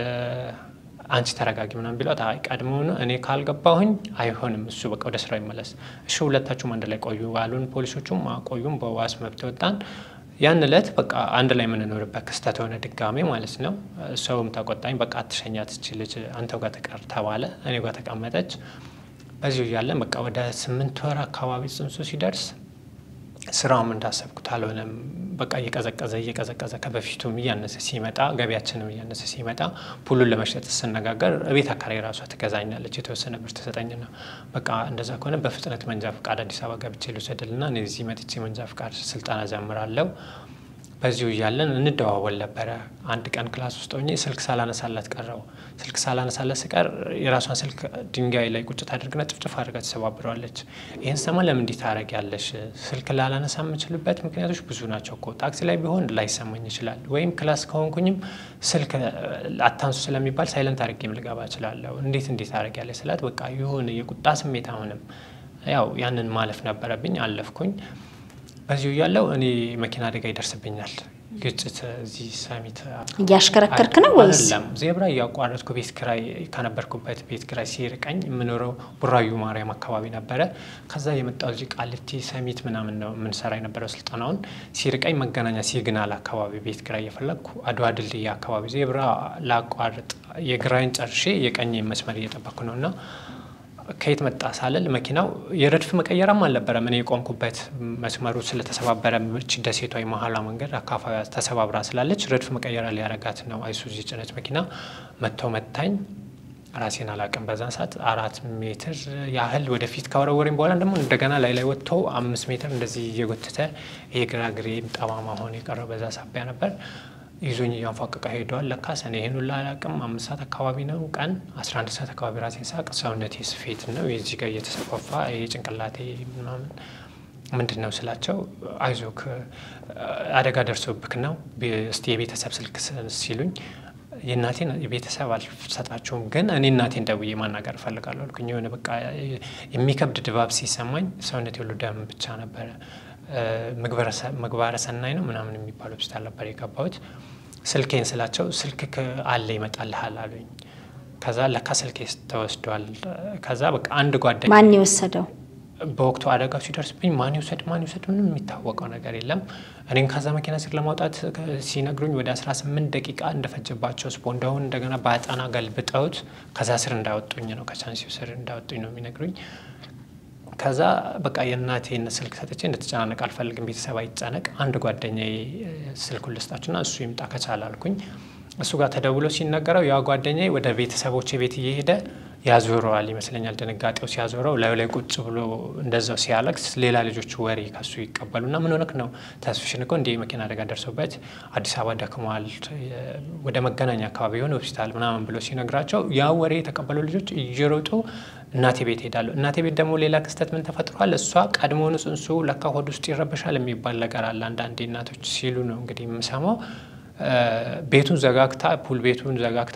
አንቺ ተረጋጊ ምናምን ቢሏት አይ ቀድሞውኑ እኔ ካልገባሁኝ አይሆንም፣ እሱ በቃ ወደ ስራው ይመለስ። እሺ ሁለታችሁም አንድ ላይ ቆዩ አሉን። ፖሊሶቹም ቆዩም፣ በዋስ መብት ወጣን። ያን እለት በቃ አንድ ላይ የምንኖርበት ክስተት ሆነ ድጋሜ ማለት ነው። ሰውም ተቆጣኝ። በቃ አትሸኛት እቺ ልጅ አንተው ጋር ተቀር ተባለ። እኔ ጋር ተቀመጠች። በዚሁ እያለን በቃ ወደ ስምንት ወር አካባቢ ጽንሱ ሲደርስ ስራውም እንዳሰብኩት አልሆነም። በቃ እየቀዘቀዘ እየቀዘቀዘ ከበፊቱም እያነሰ ሲመጣ ገቢያችንም እያነሰ ሲመጣ ፑሉን ለመሸጥ ስነጋገር ቤት አካባቢ ራሷ ትገዛኛለች። የተወሰነ ብር ትሰጠኝና በቃ እንደዛ ከሆነ በፍጥነት መንጃ ፍቃድ አዲስ አበባ ገብቼ ልውሰድልና እኔ እዚህ መጥቼ መንጃ ፍቃድ ስልጠና ጀምራለሁ። በዚሁ እያለን እንደዋወል ነበረ። አንድ ቀን ክላስ ውስጥ ሆኜ ስልክ ሳላነሳላት ቀረው። ስልክ ሳላነሳላት ስቀር የራሷን ስልክ ድንጋይ ላይ ቁጭ ታደርግና ጭፍጭፍ አድርጋ ትሰባብረዋለች። ይህን ሰማ ለምን እንዲህ ታደርጊያለሽ? ስልክ ላላነሳ የምችልበት ምክንያቶች ብዙ ናቸው እኮ ታክሲ ላይ ቢሆን ላይሰማኝ ይችላል፣ ወይም ክላስ ከሆንኩኝም ስልክ አታንሱ ስለሚባል ሳይለንት አድርጌም ልገባ እችላለሁ። እንዴት እንዴት ታደርጊያለሽ ስላት በቃ የሆነ የቁጣ ስሜት አሁንም ያው ያንን ማለፍ ነበረብኝ፣ አለፍኩኝ። በዚሁ እያለው እኔ መኪና አደጋ ይደርስብኛል። ግጭት እዚህ ሰሚት እያሽከረከርክ ነው ወይስ? አይደለም፣ ዜብራ እያቋረጥኩ ቤት ኪራይ ከነበርኩበት ቤት ኪራይ ሲርቀኝ የምኖረው ቡራዩ ማርያም አካባቢ ነበረ። ከዛ የመጣው እዚህ ቃሊቲ ሰሚት ምናምን ነው የምንሰራ የነበረው ስልጠናውን። ሲርቀኝ መገናኛ ሲግናል አካባቢ ቤት ኪራይ እየፈለግኩ አድዋ ድልድይ አካባቢ ዜብራ ላቋርጥ የግራይን ጨርሼ የቀኝ መስመር እየጠበቅኩ ነው እና ከየት መጣ ሳልል መኪናው የረድፍ መቀየራም አልነበረም። እኔ የቆምኩበት መስመሩ ስለተሰባበረ ምች ደሴቷ የመሀሏ መንገድ አካፋዩ ተሰባብራ ስላለች ረድፍ መቀየራ ሊያረጋት ነው አይሱዚ ጭነት መኪና መጥተው መታኝ። ራሴን አላቅም። በዛን ሰዓት አራት ሜትር ያህል ወደፊት ካወረወረኝ በኋላ ደግሞ እንደገና ላይ ላይ ወጥቶ አምስት ሜትር እንደዚህ እየጎተተ የግራ እግሬ ጠማማ ሆኖ የቀረው በዛ ሳቢያ ነበር። ይዞኝ እያንፏቀቀ ሄደዋል። ለካስ እኔ ይህን ሁላ አላቅም። አምስት ሰዓት አካባቢ ነው ቀን አስራ አንድ ሰዓት አካባቢ ራሴን ሳቅ ሰውነቴ ስፌት ነው የዚህ ጋር እየተሰፋፋ የጭንቅላቴ ምናምን ምንድን ነው ስላቸው፣ አይዞክ አደጋ ደርሶብክ ነው እስቲ የቤተሰብ ስልክ ሲሉኝ የእናቴን የቤተሰብ አልሰጣቸውም፣ ግን እኔ እናቴን ደውዬ ማናገር እፈልጋለሁ አልኩኝ። የሆነ በቃ የሚከብድ ድባብ ሲሰማኝ ሰውነቴ ሁሉ ደም ብቻ ነበረ። ምግባረ ሰናይ ነው ምናምን የሚባል ሆስፒታል ነበር የገባሁት። ስልኬን ስላቸው ስልክ አለ ይመጣልሃል አሉኝ። ከዛ ለካ ስልኬ ተወስዷል። ከዛ በቃ አንድ ጓደኛ ማን የወሰደው? በወቅቱ አደጋው ሲደርስብኝ ማን ይውሰድ ማን ይውሰድ ምንም የሚታወቀው ነገር የለም። እኔን ከዛ መኪና ስር ለማውጣት ሲነግሩኝ ወደ 18 ደቂቃ እንደፈጀባቸው ስፖንዳውን እንደገና በአጣና ገልብጠውት ከዛ ስር እንዳወጡኝ ነው ከቻንሲው ስር እንዳወጡኝ ነው የሚነግሩኝ። ከዛ በቃ የእናቴን ስልክ ሰጥቼ እንድትጨናነቅ አልፈልግም፣ ቤተሰብ አይጨነቅ፣ አንድ ጓደኛዬ ስልኩን ልስጣችሁና እሱ ይምጣ ከቻለ አልኩኝ። እሱ ጋር ተደውሎ ሲነገረው ያ ጓደኛዬ ወደ ቤተሰቦቼ ቤት እየሄደ ያዞረዋል ይመስለኛል። ድንጋጤው ሲያዞረው ላዩ ላይ ቁጭ ብሎ እንደዛው ሲያለቅስ ሌላ ልጆች ወሬ ከሱ ይቀበሉና ምን ሆነክ ነው ተስፍሽን እኮ እንዲህ መኪና አደጋ ደርሶበት አዲስ አበባ ደክመዋል፣ ወደ መገናኛ አካባቢ የሆነ ሆስፒታል ምናምን ብሎ ሲነግራቸው ያ ወሬ የተቀበሉ ልጆች እየሮጡ እናቴ ቤት ሄዳሉ። እናቴ ቤት ደግሞ ሌላ ክስተት ምን ተፈጥሯል? እሷ ቀድሞውኑ ጽንሱ ለካ ሆድ ውስጥ ይረበሻል የሚባል ነገር አለ አንዳንዴ እናቶች ሲሉ ነው እንግዲህ የምሰማው። ቤቱን ዘጋግታ ፑል ቤቱን ዘጋግታ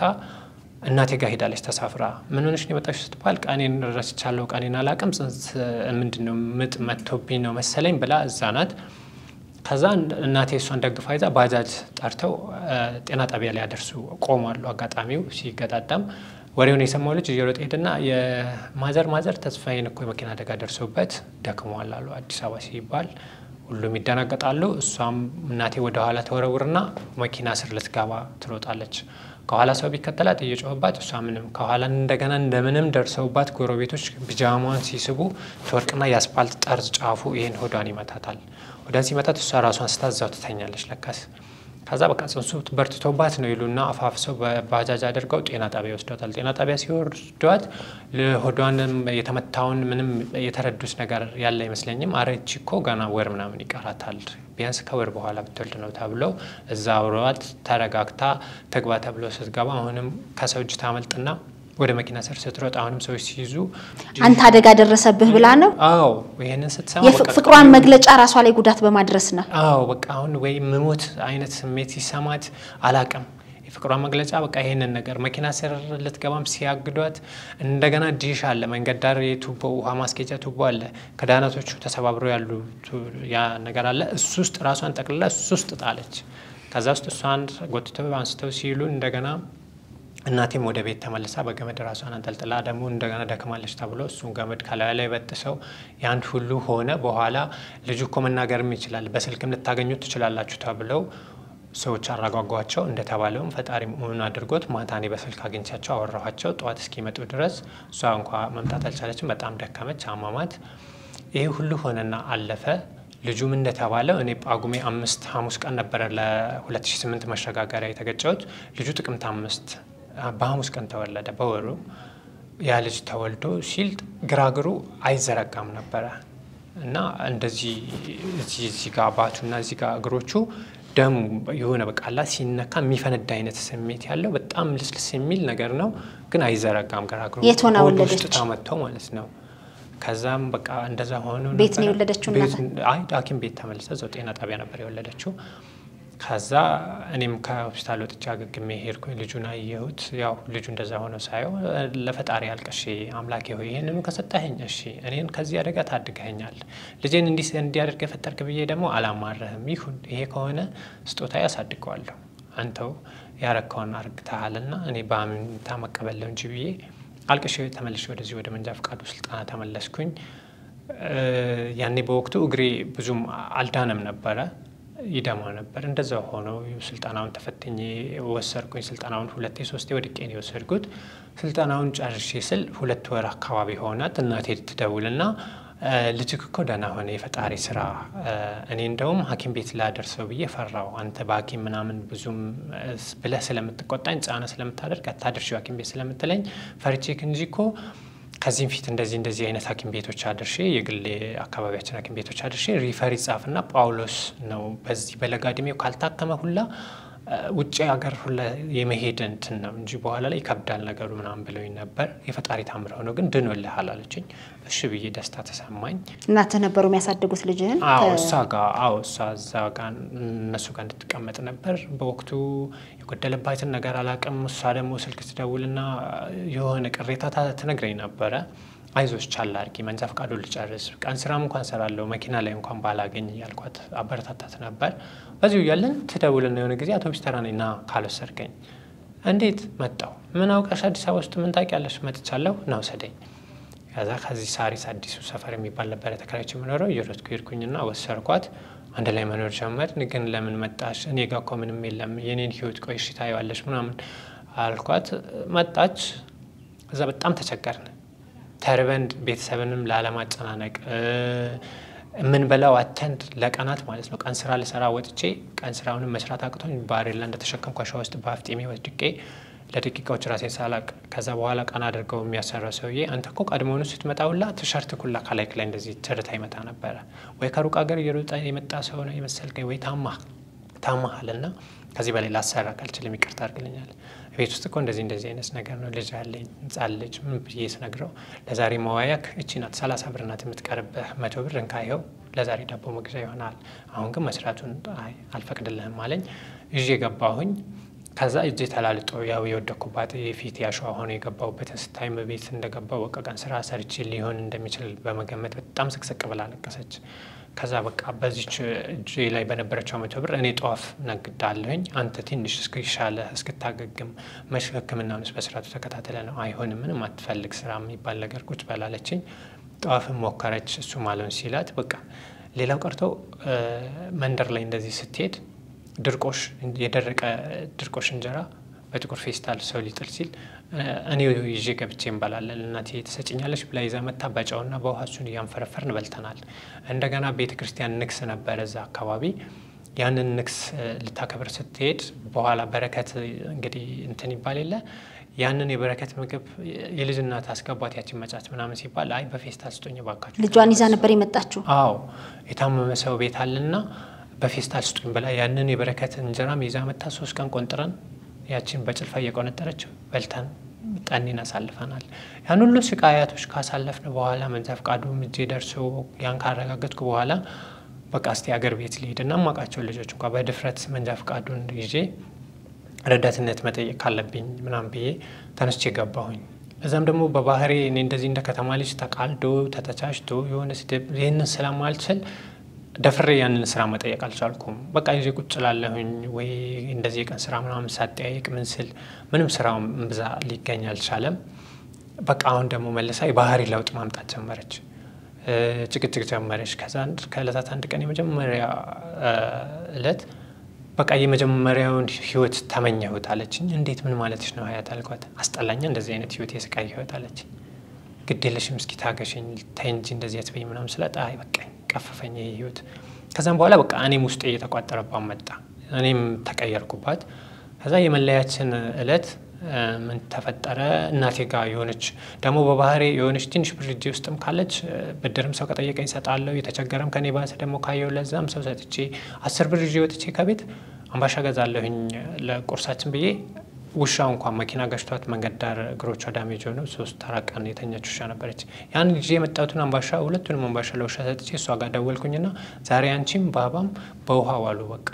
እናቴ ጋር ሄዳለች ተሳፍራ። ምን ሆነሽ ነው የመጣሽ ስትባል ቀኔን ረስቻለሁ፣ ቀኔን አላቅም፣ ጽንስ ምንድን ነው ምጥ መጥቶብኝ ነው መሰለኝ ብላ እዛ ናት። ከዛ እናቴ እሷን ደግፋ ይዛ ባጃጅ ጠርተው ጤና ጣቢያ ላይ ያደርሱ ቆሟሉ። አጋጣሚው ሲገጣጠም ወሬውን የሰማው ልጅ እየሮጠ ሄድና የማዘር ማዘር ተስፋዬን እኮ የመኪና አደጋ ደርሶበት ደክሟል አሉ። አዲስ አበባ ሲባል ሁሉም ይደናገጣሉ። እሷም እናቴ ወደ ኋላ ተወረውርና መኪና ስር ልትገባ ትሮጣለች። ከኋላ ሰው ቢከተላት እየጮህባት እሷ ምንም ከኋላ እንደገና እንደምንም ደርሰውባት ጎረቤቶች ቢጃማዋን ሲስቡ ትወርቅና የአስፓልት ጠርዝ ጫፉ ይህን ሆዷን ይመታታል። ሆዷን ሲመታት እሷ ራሷን ስታዛው ትተኛለች ለካስ ከዛ በቃ ጽንሱ በርትቶባት ነው ይሉና አፋፍሰው በባጃጅ አድርገው ጤና ጣቢያ ይወስዷታል። ጤና ጣቢያ ሲወስዷት ሆዷንም የተመታውን ምንም የተረዱት ነገር ያለ አይመስለኝም። አረቺ እኮ ገና ወር ምናምን ይቀራታል ቢያንስ ከወር በኋላ ብትወልድ ነው ተብለው እዛ አብረዋት ተረጋግታ ትግባ ተብሎ ስትገባ አሁንም ከሰው እጅ ታመልጥና ወደ መኪና ስር ስትሮጥ አሁንም ሰዎች ሲይዙ አንተ አደጋ ደረሰብህ ብላ ነው። አዎ ይህንን ስትሰማ በቃ የፍቅሯን መግለጫ ራሷ ላይ ጉዳት በማድረስ ነው። አዎ በቃ አሁን ወይ ምሞት አይነት ስሜት ሲሰማት አላቅም። የፍቅሯን መግለጫ በቃ ይህንን ነገር መኪና ስር ልትገባም ሲያግዷት፣ እንደገና ዲሽ አለ መንገድ ዳር የቱቦ ውሃ ማስኬጃ ቱቦ አለ። ክዳናቶቹ ተሰባብረው ያሉ ያ ነገር አለ። እሱ ውስጥ ራሷን ጠቅልላ እሱ ውስጥ ጣለች። ከዛ ውስጥ እሷን ጎትተው አንስተው ሲሉ እንደገና እናቴም ወደ ቤት ተመልሳ በገመድ ራሷን አንጠልጥላ ደግሞ እንደገና ደክማለች ተብሎ እሱን ገመድ ከላዩ ላይ በጥሰው ያንድ ሁሉ ሆነ። በኋላ ልጁ እኮ መናገርም ይችላል በስልክም ልታገኙት ትችላላችሁ ተብለው ሰዎች አረጋጓቸው። እንደተባለውም ፈጣሪ መሆኑን አድርጎት ማታ እኔ በስልክ አግኝቻቸው አወራኋቸው። ጠዋት እስኪመጡ ድረስ እሷ እንኳ መምጣት አልቻለችም። በጣም ደከመች፣ አሟሟት። ይህ ሁሉ ሆነና አለፈ። ልጁም እንደተባለው እኔ ጳጉሜ አምስት ሐሙስ ቀን ነበረ ለ2008 መሸጋገሪያ የተገጨሁት። ልጁ ጥቅምት አምስት በሐሙስ ቀን ተወለደ። በወሩ ያ ልጅ ተወልዶ ሲል ግራግሩ አይዘረጋም ነበረ እና እንደዚህ እዚህ ጋ ባቱና እዚህ ጋ እግሮቹ ደሙ የሆነ በቃላ ሲነካ የሚፈነዳ አይነት ስሜት ያለው በጣም ልስልስ የሚል ነገር ነው፣ ግን አይዘረጋም ግራግሩ። የት ሆና ሆድ ወለደች? ውስጥ ተመተው ማለት ነው። ከዛም በቃ እንደዛ ሆኖ ቤት ነው ነበረ። የወለደችው ቤት- እናት? አይ ሐኪም ቤት ተመልሰ እዛው ጤና ጣቢያ ነበር የወለደችው። ከዛ እኔም ከሆስፒታል ወጥቼ አገግሜ ሄድኩኝ። ልጁን አየሁት። ያው ልጁ እንደዛ ሆነ ሳየው ለፈጣሪ አልቀሼ አምላኬ ሆይ ይህንኑ ከሰጠኸኝ እሺ፣ እኔን ከዚህ አደጋ ታድገኸኛል። ልጄን እንዲህ እንዲያደርግ የፈጠርክ ብዬ ደግሞ አላማረህም። ይሁን ይሄ ከሆነ ስጦታ ያሳድገዋለሁ። አንተው ያረከውን አርግተሃልና እኔ በአምንታ መቀበለው እንጂ ብዬ አልቅሼ ተመልሼ ወደዚህ ወደ መንጃ ፈቃዱ ስልጠና ተመለስኩኝ። እ፣ ያኔ በወቅቱ እግሬ ብዙም አልዳነም ነበረ ይደማ ነበር። እንደዛ ሆኖ ስልጠናውን ተፈትኜ ወሰድኩኝ። ስልጠናውን ሁለቴ ሶስቴ ወድቄ ነው የወሰድኩት። ስልጠናውን ጨርሼ ስል ሁለት ወር አካባቢ ሆናት። እናቴ ትደውልና እ፣ ልጅክ እኮ ደህና ሆነ፣ የፈጣሪ ስራ። እ፣ እኔ እንደውም ሐኪም ቤት ላደርሰው ብዬ ፈራው። አንተ በሐኪም ምናምን ብዙም እ፣ ብለህ ስለምትቆጣኝ ጫና ስለምታደርግ አታደርሺው ሐኪም ቤት ስለምትለኝ ፈርቼክ እንጂ እኮ ከዚህም ፊት እንደዚህ እንደዚህ አይነት ሐኪም ቤቶች አድርሼ የግል አካባቢያችን ሐኪም ቤቶች አድርሼ ሪፈር ይጻፍና ጳውሎስ ነው በዚህ በለጋ እድሜው ካልታከመ ሁላ እ፣ ውጭ ሀገር ሁላ የመሄድ እንትን ነው እንጂ በኋላ ላይ ይከብዳል ነገሩ ምናምን ብለውኝ ነበር። የፈጣሪ ታምር ሆኖ ግን ድኖልሃል አለችኝ። እሺ ብዬ ደስታ ተሰማኝ። እናትህ ነበሩ የሚያሳድጉት ልጅህን? አዎ ከ- እሷ ጋ አዎ እሷ እዛ ጋ እነሱ ጋር እንድትቀመጥ ነበር። በወቅቱ የጎደለባትን ነገር አላቅም። እሷ ደግሞ ስልክ ትደውልና የሆነ ቅሬታ ታ- ትነግረኝ ነበረ። አይዞች ቻል አድርጊ፣ መንጃ ፈቃዱ ልጨርስ፣ ቀን ስራም እንኳን ሰራለሁ፣ መኪና ላይ እንኳን ባላገኝ እያልኳት አበረታታት ነበር። በዚሁ እያለን ትደውልና የሆነ ጊዜ አውቶቡስ ተራ ነኝ ና ካልወሰድከኝ፣ እንዴት መጣው? ምን አውቀሽ አዲስ አበባ ውስጥ ምን ታውቂያለሽ? መጥቻለሁ፣ ና ውሰደኝ ከዛ ከዚህ ሳሪስ አዲሱ ሰፈር የሚባል ነበረ ተከራይቼ የምኖረው እየሮጥኩ ሄድኩኝና ወሰርኳት። አንድ ላይ መኖር ጀመርን። ግን ለምን መጣሽ? እኔ ጋ እኮ ምንም የለም የኔን ህይወት ቆይ እሺ ታየዋለሽ ምናምን አልኳት። መጣች። እዛ በጣም ተቸገርን። ተርበን ቤተሰብንም ላለማጨናነቅ የምንበላው አተንድ ለቀናት ማለት ነው። ቀን ስራ ልሰራ ወጥቼ ቀን ስራውንም መስራት አቅቶኝ ባሬላ እንደተሸከምኩ አሸዋ ውስጥ በአፍጤሜ ወድቄ ለደቂቃዎች ራሴን ሳላቅ ከዛ በኋላ ቀን አድርገው የሚያሰራው ሰውዬ አንተ እኮ ቀድሞውኑ ስትመጣ ሁላ ቲሸርት ኩላ ከላይክ ላይ እንደዚህ ትርታ ይመጣ ነበረ ወይ ከሩቅ ሀገር እየሮጠ የመጣ ሰው ነው የመሰልከኝ ወይ ታማ ታማሃል እና ከዚህ በላይ ላሰራ ካልችልም ይቅርታ አድርግልኛል። ቤት ውስጥ እኮ እንደዚህ እንደዚህ አይነት ነገር ነው ልጅ አለኝ ህጻን ልጅ ምን ብዬ ስነግረው ለዛሬ መዋያክ እቺ ናት ሰላሳ ብር ናት የምትቀርብህ መቶ ብር እንካየው ለዛሬ ዳቦ መግዣ ይሆናል። አሁን ግን መስራቱን አልፈቅድልህም አለኝ። ይዤ ገባሁኝ። ከዛ እጄ ተላልጦ ያው የወደኩባት የፊት ያሸዋ ሆኖ የገባሁበትን ስታይ ቤት እንደገባው በቃ ቀን ስራ ሰርቼ ሊሆን እንደሚችል በመገመት በጣም ስቅስቅ ብላ ለቀሰች። ከዛ በቃ በዚች እጄ ላይ በነበረችው መቶ ብር እኔ ጧፍ ነግዳለሁኝ አንተ ትንሽ እስኪሻለ እስክታገግም መሽ ህክምናውንስ በስርዓቱ ተከታተለ ነው አይሆንም፣ ምንም አትፈልግ ስራ የሚባል ነገር ቁጭ በላለችኝ። ጧፍን ሞከረች እሱ ማለውን ሲላት በቃ ሌላው ቀርቶ መንደር ላይ እንደዚህ ስትሄድ ድርቆሽ የደረቀ ድርቆሽ እንጀራ በጥቁር ፌስታል ሰው ሊጥል ሲል እኔ ይዤ ገብቼ እንበላለን። እናቴ ትሰጭኛለች ብላ ይዛ መታ በጨውና በውሃ እሱን እያንፈረፈርን በልተናል። እንደገና ቤተ ክርስቲያን ንግስ ነበረ እዛ አካባቢ። ያንን ንግስ ልታከብር ስትሄድ በኋላ በረከት እንግዲህ እንትን ይባል የለ ያንን የበረከት ምግብ የልጅ እናት አስገባት ያችን መጫት ምናምን ሲባል አይ በፌስታል ስጦኝ ባካችሁ። ልጇን ይዛ ነበር የመጣችው። አዎ የታመመ ሰው ቤት አለና በፌስታል ስጡኝ ብላ ያንን የበረከት እንጀራም ይዛ መታ ሶስት ቀን ቆንጥረን ያችን በጭልፋ እየቆነጠረች በልተን ጠኔን አሳልፈናል። ያን ሁሉ ስቃያቶች ካሳለፍን በኋላ መንጃ ፈቃዱም እጄ ደርሶ ያን ካረጋገጥኩ በኋላ በቃ እስቲ አገር ቤት ሊሄድና ማውቃቸውን ልጆች እንኳ በድፍረት መንጃ ፈቃዱን ይዤ ረዳትነት መጠየቅ ካለብኝ ምናምን ብዬ ተነስቼ ገባሁኝ። እዛም ደግሞ በባህሬ እኔ እንደዚህ እንደ ከተማ ልጅ ተቃልዶ ተተቻችቶ የሆነ ስድብ ይህንን ስለማልችል ደፍሬ ያንን ስራ መጠየቅ አልቻልኩም። በቃ ይዤ ቁጭ ላለሁኝ ወይ እንደዚህ የቀን ስራ ምናምን ሳጠያይቅ ምን ስል ምንም ስራው እምብዛ ሊገኝ አልቻለም። በቃ አሁን ደግሞ መልሳ የባህሪ ለውጥ ማምጣት ጀመረች፣ ጭቅጭቅ ጀመረች። ከዛ ከእለታት አንድ ቀን የመጀመሪያ እለት በቃ የመጀመሪያውን ህይወት ተመኘሁት አለችኝ። እንዴት ምን ማለትሽ ነው ሀያት አልኳት። አስጠላኛ እንደዚህ አይነት ህይወት የስቃይ ህይወት አለች። ግድ የለሽም እስኪ ታገሽኝ ተይ እንጂ እንደዚህ አትበይ ምናምን ስላት አይ በቃኝ ቀፈፈኝ ይሄ ህይወት። ከዛም በኋላ በቃ እኔም ውስጤ እየተቋጠረባት መጣ፣ እኔም ተቀየርኩባት። ከዛ የመለያችን እለት ምን ተፈጠረ? እናቴ ጋር የሆነች ደግሞ በባህሬ የሆነች ትንሽ ብር እጄ ውስጥም ካለች ብድርም ሰው ከጠየቀኝ እሰጣለሁ። የተቸገረም ከኔ ባሰ ደግሞ ካየው ለዛም ሰው ሰጥቼ አስር ብር ይዤ ወጥቼ ከቤት አምባሻ ገዛለሁኝ ለቁርሳችን ብዬ ውሻው እንኳን መኪና ገጭቷት መንገድ ዳር እግሮቿ ዳሜጅ ሆነው ሶስት አራት ቀን የተኛች ውሻ ነበረች። ያን ጊዜ የመጣሁትን አምባሻ ሁለቱንም አምባሻ ለውሻ ሰጥቼ እሷ ጋር ደወልኩኝና ዛሬ አንቺም ባባም በውሃ ዋሉ በቃ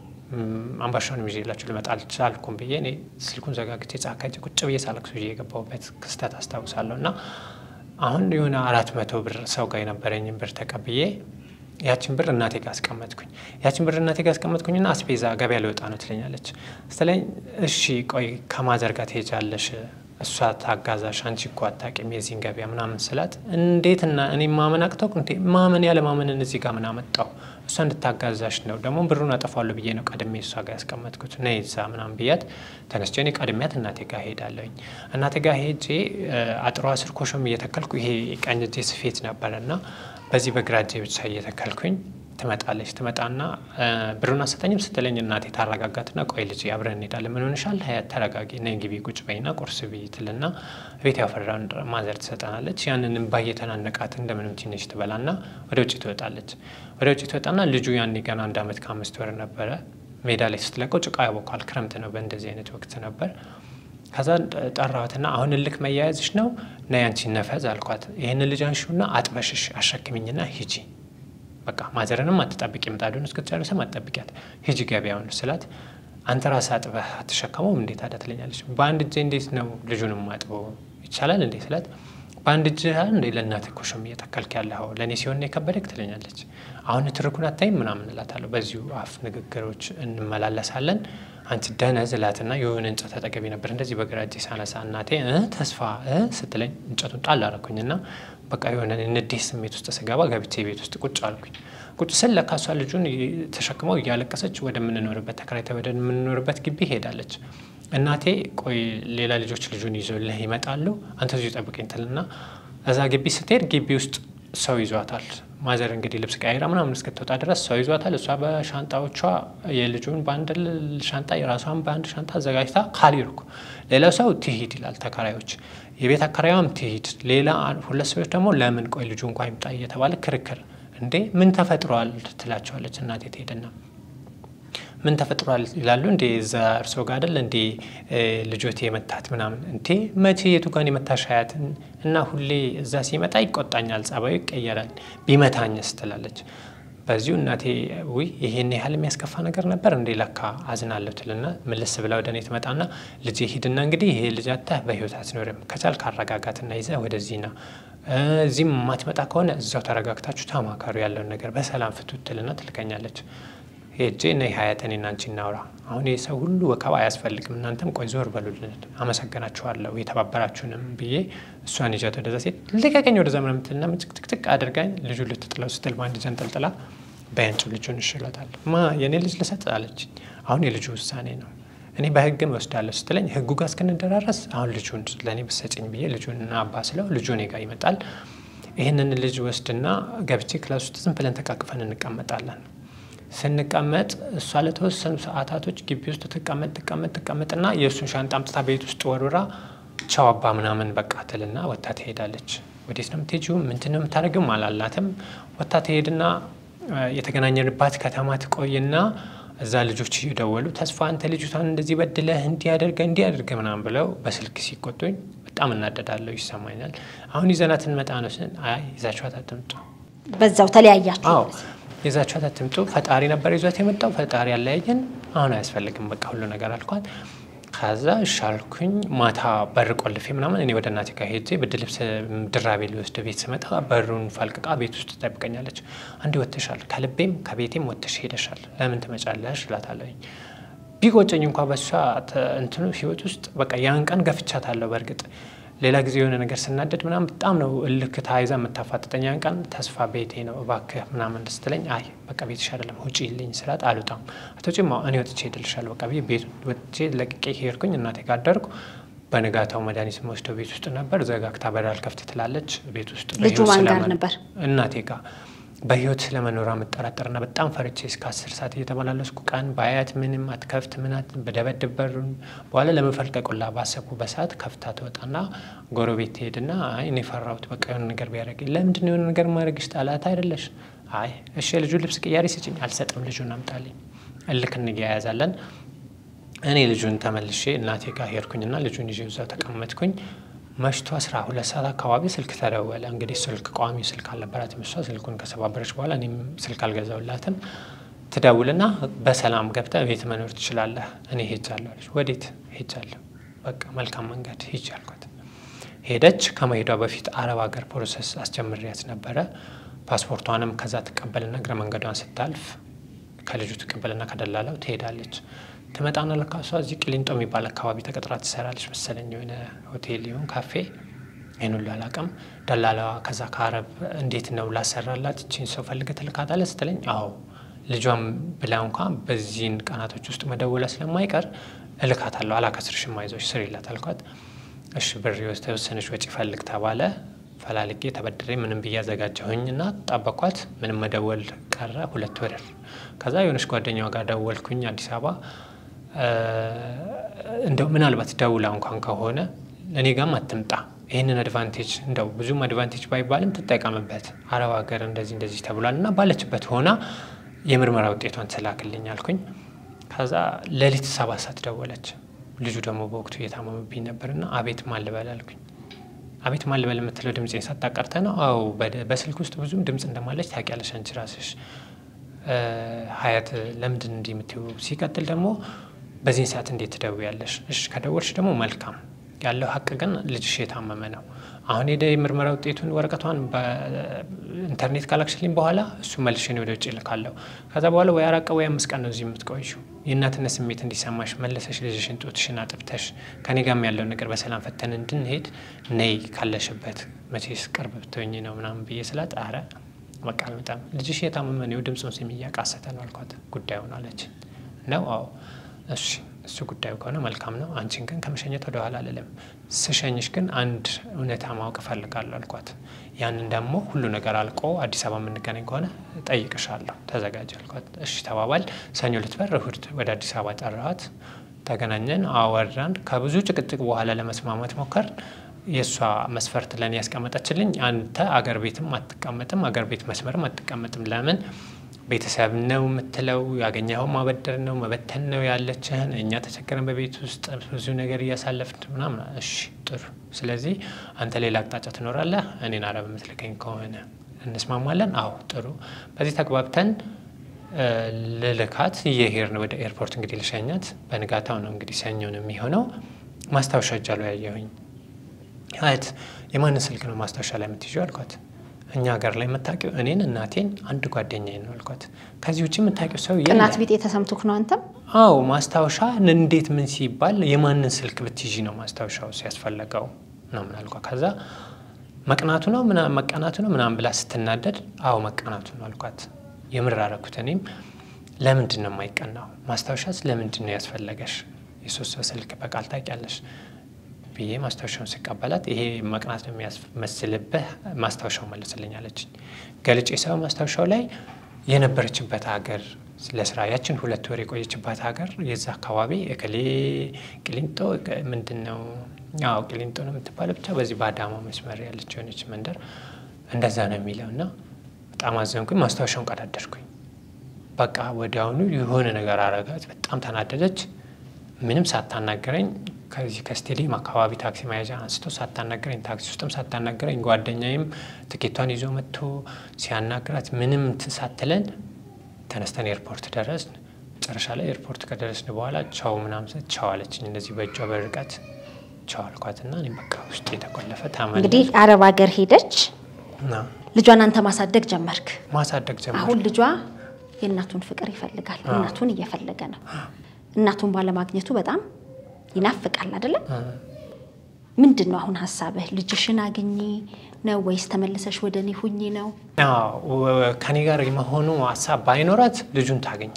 አምባሻውን ይዤላችሁ ልመጣ አልቻልኩም ብዬ እኔ ስልኩን ዘጋግቼ ጫካ ሄጄ ቁጭ ብዬ ሳለቅስ ብዬ የገባሁበት ክስተት አስታውሳለሁ። እና አሁን የሆነ አራት መቶ ብር ሰው ጋር የነበረኝን ብር ተቀብዬ ያችን ብር እናቴ ጋር አስቀመጥኩኝ። ያችን ብር እናቴ ጋር አስቀመጥኩኝና አስቤዛ ገበያ ልወጣ ነው ትለኛለች ስትለኝ፣ እሺ ቆይ ከማዘር ጋር ትሄጃለሽ፣ እሷ ታጋዛሽ፣ አንቺ እኮ አታውቂም የዚህን ገበያ ምናምን ስላት፣ እንዴትና እኔ ማመን አቅተው እንዴ ማመን ያለ ማመንን እዚህ ጋር ምን አመጣው? እሷ እንድታጋዛሽ ነው ደግሞ ብሩን አጠፋለሁ ብዬ ነው ቀድሜ እሷ ጋር ያስቀመጥኩት። ነይ እዛ ምናምን ብያት ተነስቼ እኔ ቀድሚያት እናቴ ጋር ሄዳለሁኝ። እናቴ ጋር ሄጄ አጥሯ ስር ኮሾም እየተከልኩ ይሄ ቀኝ እጄ ስፌት ነበረ እና በዚህ በግራ እጄ ብቻ እየተከልኩኝ ትመጣለች። ትመጣና ብሩን አሰጠኝም ስትለኝ እናቴ ታረጋጋትና ቆይ ልጅ አብረን እንሄዳለን። ምን ሆንሻል? ሀያት ተረጋጊ፣ ነይ ግቢ ቁጭ በይና ቁርስ ብይ ትልና ቤት ያፈራውን ማዘር ትሰጠናለች። ያንን እምባ እየተናነቃት እንደምንም ትንሽ ትበላና ወደ ውጭ ትወጣለች። ወደ ውጭ ትወጣና ልጁ ያኔ ገና አንድ ዓመት ከአምስት ወር ነበረ። ሜዳ ላይ ስትለቀው ጭቃ ያቦካል። ክረምት ነው፣ በእንደዚህ አይነት ወቅት ነበር። ከዛ ጠራዋትና አሁን እልክ መያያዝሽ ነው ነይ አንቺ ነፈዝ አልኳት። ይህን ልጅ አንሺውና አጥበሽሽ አሸክሚኝና ሂጂ በቃ ማዘርንም አትጠብቂ፣ ምጣዱን እስክትጨርሰም አትጠብቂያት፣ ሂጂ ገበያውን ስላት አንተ ራስህ አጥበህ አትሸከመውም እንዴት አዳ ትለኛለች። በአንድ እጄ እንዴት ነው ልጁንም አጥበው ይቻላል እንዴ ስላት በአንድ እጅ እንዴ ለእናትህ ኮሽም እየተከልክ ያለኸው ለእኔ ሲሆን የከበደክ ትለኛለች። አሁን ትርኩን አታይም ምናምን እላታለሁ። በዚሁ አፍ ንግግሮች እንመላለሳለን። አንቺ ደነዝ እላትና የሆነ እንጨት አጠገቤ ነበር እንደዚህ በግራ እጄ ሳነሳ እናቴ እ ተስፋ እ ስትለኝ እንጨቱን ጣል አደረኩኝና በቃ የሆነ ንዴት ስሜት ውስጥ ስገባ ገብቼ ቤት ውስጥ ቁጭ አልኩኝ። ቁጭ ስል ለካ እሷ ልጁን ተሸክመው እያለቀሰች ወደምንኖርበት ተከራይታ ወደምንኖርበት ግቢ ሄዳለች። እናቴ ቆይ ሌላ ልጆች ልጁን ይዞልህ ይመጣሉ፣ አንተ እዚሁ ጠብቀኝ ትልና እዛ ግቢ ስትሄድ ግቢ ውስጥ ሰው ይዟታል። ማዘር እንግዲህ ልብስ ቀያይራ ምናምን እስክትወጣ ድረስ ሰው ይዟታል። እሷ በሻንጣዎቿ የልጁን በአንድ ሻንጣ የራሷን በአንድ ሻንጣ አዘጋጅታ ካልሄድኩ ሌላው ሰው ትሂድ ይላል ተከራዮች፣ የቤት አከራዩም ትሂድ፣ ሌላ ሁለት ሰዎች ደግሞ ለምን ቆይ ልጁ እንኳ ይምጣ እየተባለ ክርክር። እንዴ ምን ተፈጥሯል ትላቸዋለች እናቴ ትሄድና ምን ተፈጥሯል ይላሉ። እንዴ እዛ እርሶ ጋር አይደል እንዴ ልጆቴ የመታት ምናምን እንዴ መቼ የቱ ጋን የመታሽ አያት እና ሁሌ እዛ ሲመጣ ይቆጣኛል፣ ጸባዩ ይቀየራል፣ ቢመታኝስ ትላለች። በዚሁ እናቴ ውይ ይሄን ያህል የሚያስከፋ ነገር ነበር እንዴ ለካ አዝናለሁ ትልና ምልስ ብላ ወደ እኔ ትመጣና ልጄ ሂድና እንግዲህ ይሄ ልጅ አታህ በህይወት አትኖርም፣ ከቻልክ አረጋጋትና ይዘህ ወደዚህ ና እዚህም የማትመጣ ከሆነ እዛው ተረጋግታችሁ ተማከሩ ያለውን ነገር በሰላም ፍቱት ትልና ትልከኛለች። ሄጄ ነይ ሀያት እኔና አንቺ እናውራ። አሁን ይህ ሰው ሁሉ ወከባ አያስፈልግም፣ እናንተም ቆይ ዞር በሉልን፣ አመሰግናችኋለሁ የተባበራችሁንም ብዬ እሷን ይዣት ወደዛ ሴት ልቀቀኝ ወደዛ ምናምን የምትልና ምጭቅጭቅጭቅ አድርጋኝ ልጁ ልትጥለው ስትል በአንድ ጀንጠልጥላ በያንጭ ልጁን እሽሎታል። ማ የእኔ ልጅ ልሰጥ አለች። አሁን የልጁ ውሳኔ ነው። እኔ በህግም ወስዳለሁ ስትለኝ ህጉ ጋር እስክንደራረስ አሁን ልጁን ለእኔ ብሰጭኝ ብዬ ልጁን አባ ስለው ልጁ እኔ ጋር ይመጣል። ይህንን ልጅ ወስድና ገብቼ ክላስ ውስጥ ዝም ብለን ተቃቅፈን እንቀመጣለን። ስንቀመጥ እሷ ለተወሰኑ ሰዓታቶች ግቢ ውስጥ ትቀመጥ ትቀመጥ ትቀመጥና የእሱን ሻንጣ አምጥታ ቤት ውስጥ ወርውራ ቻው አባ ምናምን በቃ ትልና ወታ ትሄዳለች። ወዴት ነው የምትሄጂው? ምንድን ነው የምታደርግም አላላትም። ወታ ትሄድና የተገናኘንባት ከተማ ትቆይና እዛ ልጆች እየደወሉ ተስፋ አንተ ልጅቷን እንደዚህ በድለህ እንዲያደርገ እንዲያደርገ ምናምን ብለው በስልክ ሲቆጡኝ በጣም እናደዳለሁ፣ ይሰማኛል። አሁን ይዘናት እንመጣ ነው ስን አይ ይዛችኋት አትምጡ። በዛው ተለያያችሁ? አዎ ይዛችኋት አትምጡ። ፈጣሪ ነበር ይዟት የመጣው ፈጣሪ ያለያየን። አሁን አያስፈልግም በቃ ሁሉ ነገር አልኳት። ከዛ እሻልኩኝ ማታ በር ቆልፌ ምናምን እኔ ወደ እናቴ ጋር ሄጄ ብርድ ልብስ ድራቤ ሊወስድ ቤት ስመጣ በሩን ፈልቅቃ ቤት ውስጥ ትጠብቀኛለች። አንዴ ወጥተሻል፣ ከልቤም ከቤቴም ወጥተሽ ሄደሻል፣ ለምን ትመጫለሽ እላታለሁኝ። ቢቆጨኝ እንኳ በሷ እንትኑ ህይወት ውስጥ በቃ ያን ቀን ገፍቻታለሁ። በእርግጥ ሌላ ጊዜ የሆነ ነገር ስናደድ ምናምን በጣም ነው እልክ ተያይዛ የምታፋጥጠኝ። ያን ቀን ተስፋ ቤቴ ነው እባክህ ምናምን ስትለኝ አይ በቃ ቤትሽ አይደለም ውጪ ልኝ ስላት አልወጣም አቶጭማ እኔ ወጥቼ ሄድልሻለሁ በቃ ቤት ወጥቼ ለቅቄ ሄድኩኝ። እናቴ ጋር አደርኩ። በንጋታው መድኃኒት የምወስደው ቤት ውስጥ ነበር። ዘጋግታ በር አልከፍት ትላለች። ቤት ውስጥ ልጁ ማን ጋር ነበር? እናቴ ጋር በህይወት ስለመኖሯ የምጠራጠርና በጣም ፈርቼ እስከ አስር ሰዓት እየተመላለስኩ ቀን በአያት ምንም አትከፍት ምናት በደበድብ በሩን በኋላ ለመፈልቀቁላ ባሰብኩ በሰዓት ከፍታ ትወጣና ጎረቤት ትሄድና አይ እኔ ፈራሁት በቃ የሆነ ነገር ቢያደርግ ለምንድን ነው የሆነ ነገር ማድረግሽ ጠላት አይደለሽ? አይ እሺ ልጁ ልብስ ቅያሪ ስጭኝ። አልሰጥም ልጁን አምጣልኝ። እልክ እንያያዛለን። እኔ ልጁን ተመልሼ እናቴ ጋር ሄድኩኝና ልጁን ይዤ እዛው ተቀመጥኩኝ። መሽቶ አስራ ሁለት ሰዓት አካባቢ ስልክ ተደወለ። እንግዲህ ስልክ ቋሚ ስልክ አልነበራትም እሷ ስልኩን ከሰባበረች በኋላ እኔም ስልክ አልገዛውላትም። ትደውልና በሰላም ገብተህ ቤት መኖር ትችላለህ፣ እኔ ሄጃለሁ አለች። ወዴት ሄጃለሁ? በቃ መልካም መንገድ ሂጅ አልኳት። ሄደች። ከመሄዷ በፊት አረብ ሀገር ፕሮሰስ አስጀምሪያት ነበረ። ፓስፖርቷንም ከዛ ትቀበልና እግረ መንገዷን ስታልፍ ከልጁ ትቀበልና ከደላላው ትሄዳለች። ትመጣና ለካ እሷ እዚህ ቅሊንጦ የሚባል አካባቢ ተቀጥራ ትሰራለች መሰለኝ፣ የሆነ ሆቴል ይሁን ካፌ፣ ይህን ሁሉ አላውቅም። ደላላዋ ከዛ ከአረብ እንዴት ነው ላሰራላት እቺን ሰው ፈልገህ ትልካታለህ ስትለኝ፣ አዎ ልጇም ብላ እንኳ በዚህን ቀናቶች ውስጥ መደወላ ስለማይቀር እልካታለሁ፣ አላከስርሽም፣ አይዞሽ ስሪላት አልኳት። እሺ ብር የተወሰነች ወጪ ፈልግ ተባለ። ፈላልጌ ተበድሬ ምንም ብዬ አዘጋጀሁኝ እና ጠበኳት። ምንም መደወል ቀረ፣ ሁለት ብር። ከዛ የሆነች ጓደኛዋ ጋር ደወልኩኝ አዲስ አበባ እንደው ምናልባት ደውላ እንኳን ከሆነ እኔ ጋም አትምጣ፣ ይህንን አድቫንቴጅ እንደው ብዙም አድቫንቴጅ ባይባልም ትጠቀምበት፣ አረብ ሀገር እንደዚህ እንደዚህ ተብሏል እና ባለችበት ሆና የምርመራ ውጤቷን ትላክልኝ አልኩኝ። ከዛ ሌሊት ሰባት ሰዓት ደወለች። ልጁ ደግሞ በወቅቱ እየታመመብኝ ነበርና አቤት ማን ልበል አልኩኝ። አቤት ማን ልበል የምትለው ድምፄን ሳታቀርተ ነው? አዎ በስልክ ውስጥ ብዙም ድምፅ እንደማለች ታውቂያለሽ አንቺ ራስሽ ሀያት ለምንድን እንዲህ የምትይው? ሲቀጥል ደግሞ በዚህን ሰዓት እንዴት ትደውያለሽ? እሺ ከደወልሽ ደግሞ መልካም ያለው ሀቅ ግን ልጅሽ የታመመ ነው። አሁን ሄደ የምርመራ ውጤቱን ወረቀቷን በኢንተርኔት ካላክሽልኝ በኋላ እሱ መልሼ እኔ ወደ ውጭ እልካለሁ። ከዛ በኋላ ወይ አራት ቀን ወይ አምስት ቀን ነው እዚህ የምትቆዩ። የእናትነት ስሜት እንዲሰማሽ መለሰሽ ልጅሽን ጡትሽን አጥብተሽ ከኔ ጋርም ያለውን ነገር በሰላም ፈተን እንድንሄድ ነይ ካለሽበት መቼስ ቅርብ ብትሆኝ ነው ምናምን ብዬ ስላት አረ በቃ በጣም ልጅሽ የታመመ ነው ድምፁን ስም እያቃሰተ ነው አልኳት። ጉዳዩን አለች ነው አዎ እሺ እሱ ጉዳዩ ከሆነ መልካም ነው። አንቺን ግን ከመሸኘት ወደ ኋላ አልልም። ስሸኝሽ ግን አንድ እውነታ ማወቅ እፈልጋለሁ አልኳት። ያንን ደግሞ ሁሉ ነገር አልቆ አዲስ አበባ የምንገናኝ ከሆነ ጠይቅሻለሁ፣ ተዘጋጅ አልኳት። እሺ ተባባል። ሰኞ ልትበር እሁድ ወደ አዲስ አበባ ጠራኋት። ተገናኘን፣ አወራን። ከብዙ ጭቅጭቅ በኋላ ለመስማማት ሞከር። የእሷ መስፈርት ለእኔ ያስቀመጠችልኝ አንተ አገር ቤትም አትቀመጥም፣ አገር ቤት መስመርም አትቀመጥም። ለምን ቤተሰብ ነው የምትለው፣ ያገኘኸው ማበደር ነው መበተን ነው ያለችህን። እኛ ተቸገረን በቤት ውስጥ ብዙ ነገር እያሳለፍን ምናምን። እሺ ጥሩ። ስለዚህ አንተ ሌላ አቅጣጫ ትኖራለህ፣ እኔን አረብ የምትልከኝ ከሆነ እንስማማለን። አዎ ጥሩ። በዚህ ተግባብተን ልልካት እየሄድን ወደ ኤርፖርት እንግዲህ ልሸኛት። በንጋታው ነው እንግዲህ ሰኞ ነው የሚሆነው። ማስታወሻ እጃሉ ያየሁኝ አያት የማንን ስልክ ነው ማስታወሻ ላይ የምትይዥው አልኳት። እኛ ሀገር ላይ የምታውቂው እኔን እናቴን አንድ ጓደኛዬን ነው አልኳት። ከዚህ ውጭ የምታውቂው ሰው የለም። ቅናት ቢጤ ተሰምቶክ ነው አንተም? አዎ ማስታወሻ እንዴት ምን ሲባል የማንን ስልክ ብትይዢ ነው ማስታወሻው ሲያስፈለገው ነው ምን አልኳት። ከዛ መቅናቱ ነው መቀናቱ ነው ምናምን ብላ ስትናደድ አዎ መቀናቱ ነው አልኳት። የምር አደረኩት። እኔም ለምንድን ነው የማይቀናው ማስታወሻስ ለምንድን ነው ያስፈለገሽ? የሶስት ሰው ስልክ በቃል ታውቂያለሽ ብዬ ማስታወሻውን ስቀበላት ይሄ መቅናት ነው የሚያስመስልብህ ማስታወሻው መልስልኝ አለችኝ። ገልጬ ሰው ማስታወሻው ላይ የነበረችበት ሀገር ለስራ ያችን ሁለት ወር የቆየችባት ሀገር የዛ አካባቢ እከሌ ቅሊንጦ ምንድን ነው አዎ ቅሊንጦ ነው የምትባለው ብቻ በዚህ በአዳማ መስመር ያለች የሆነች መንደር እንደዛ ነው የሚለው እና በጣም አዘንኩኝ። ማስታወሻውን ቀዳደርኩኝ። በቃ ወዲያውኑ የሆነ ነገር አረጋት። በጣም ተናደደች። ምንም ሳታናገረኝ ከዚህ ከስቴዲየም አካባቢ ታክሲ መያዣ አንስቶ ሳታናገረኝ ታክሲ ውስጥም ሳታናገረኝ ጓደኛዬም ትኬቷን ይዞ መጥቶ ሲያናግራት ምንም እንትን ሳትለን ተነስተን ኤርፖርት ደረስን። መጨረሻ ላይ ኤርፖርት ከደረስን በኋላ ቻው ምናምን ስል ቻው አለችኝ። እንደዚህ በእጇ በርቀት ቻው አልኳትና እኔም በቃ ውስጥ የተቆለፈ ታመን እንግዲህ አረብ ሀገር ሄደች። ልጇን አንተ ማሳደግ ጀመርክ። ማሳደግ ጀመር። አሁን ልጇ የእናቱን ፍቅር ይፈልጋል። እናቱን እየፈለገ ነው። እናቱን ባለማግኘቱ በጣም ይናፍቃል አይደለም? ምንድን ነው አሁን ሀሳብህ? ልጅሽን አግኚ ነው ወይስ ተመልሰሽ ወደ እኔ ሁኚ ነው? ከኔ ጋር የመሆኑ ሀሳብ ባይኖራት ልጁን ታገኝ።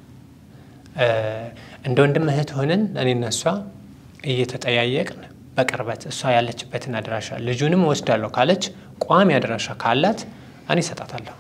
እንደ ወንድም እህት ሆነን እኔና እሷ እየተጠያየቅን በቅርበት እሷ ያለችበትን አድራሻ ልጁንም እወስዳለሁ ካለች ቋሚ አድራሻ ካላት እኔ እሰጣታለሁ።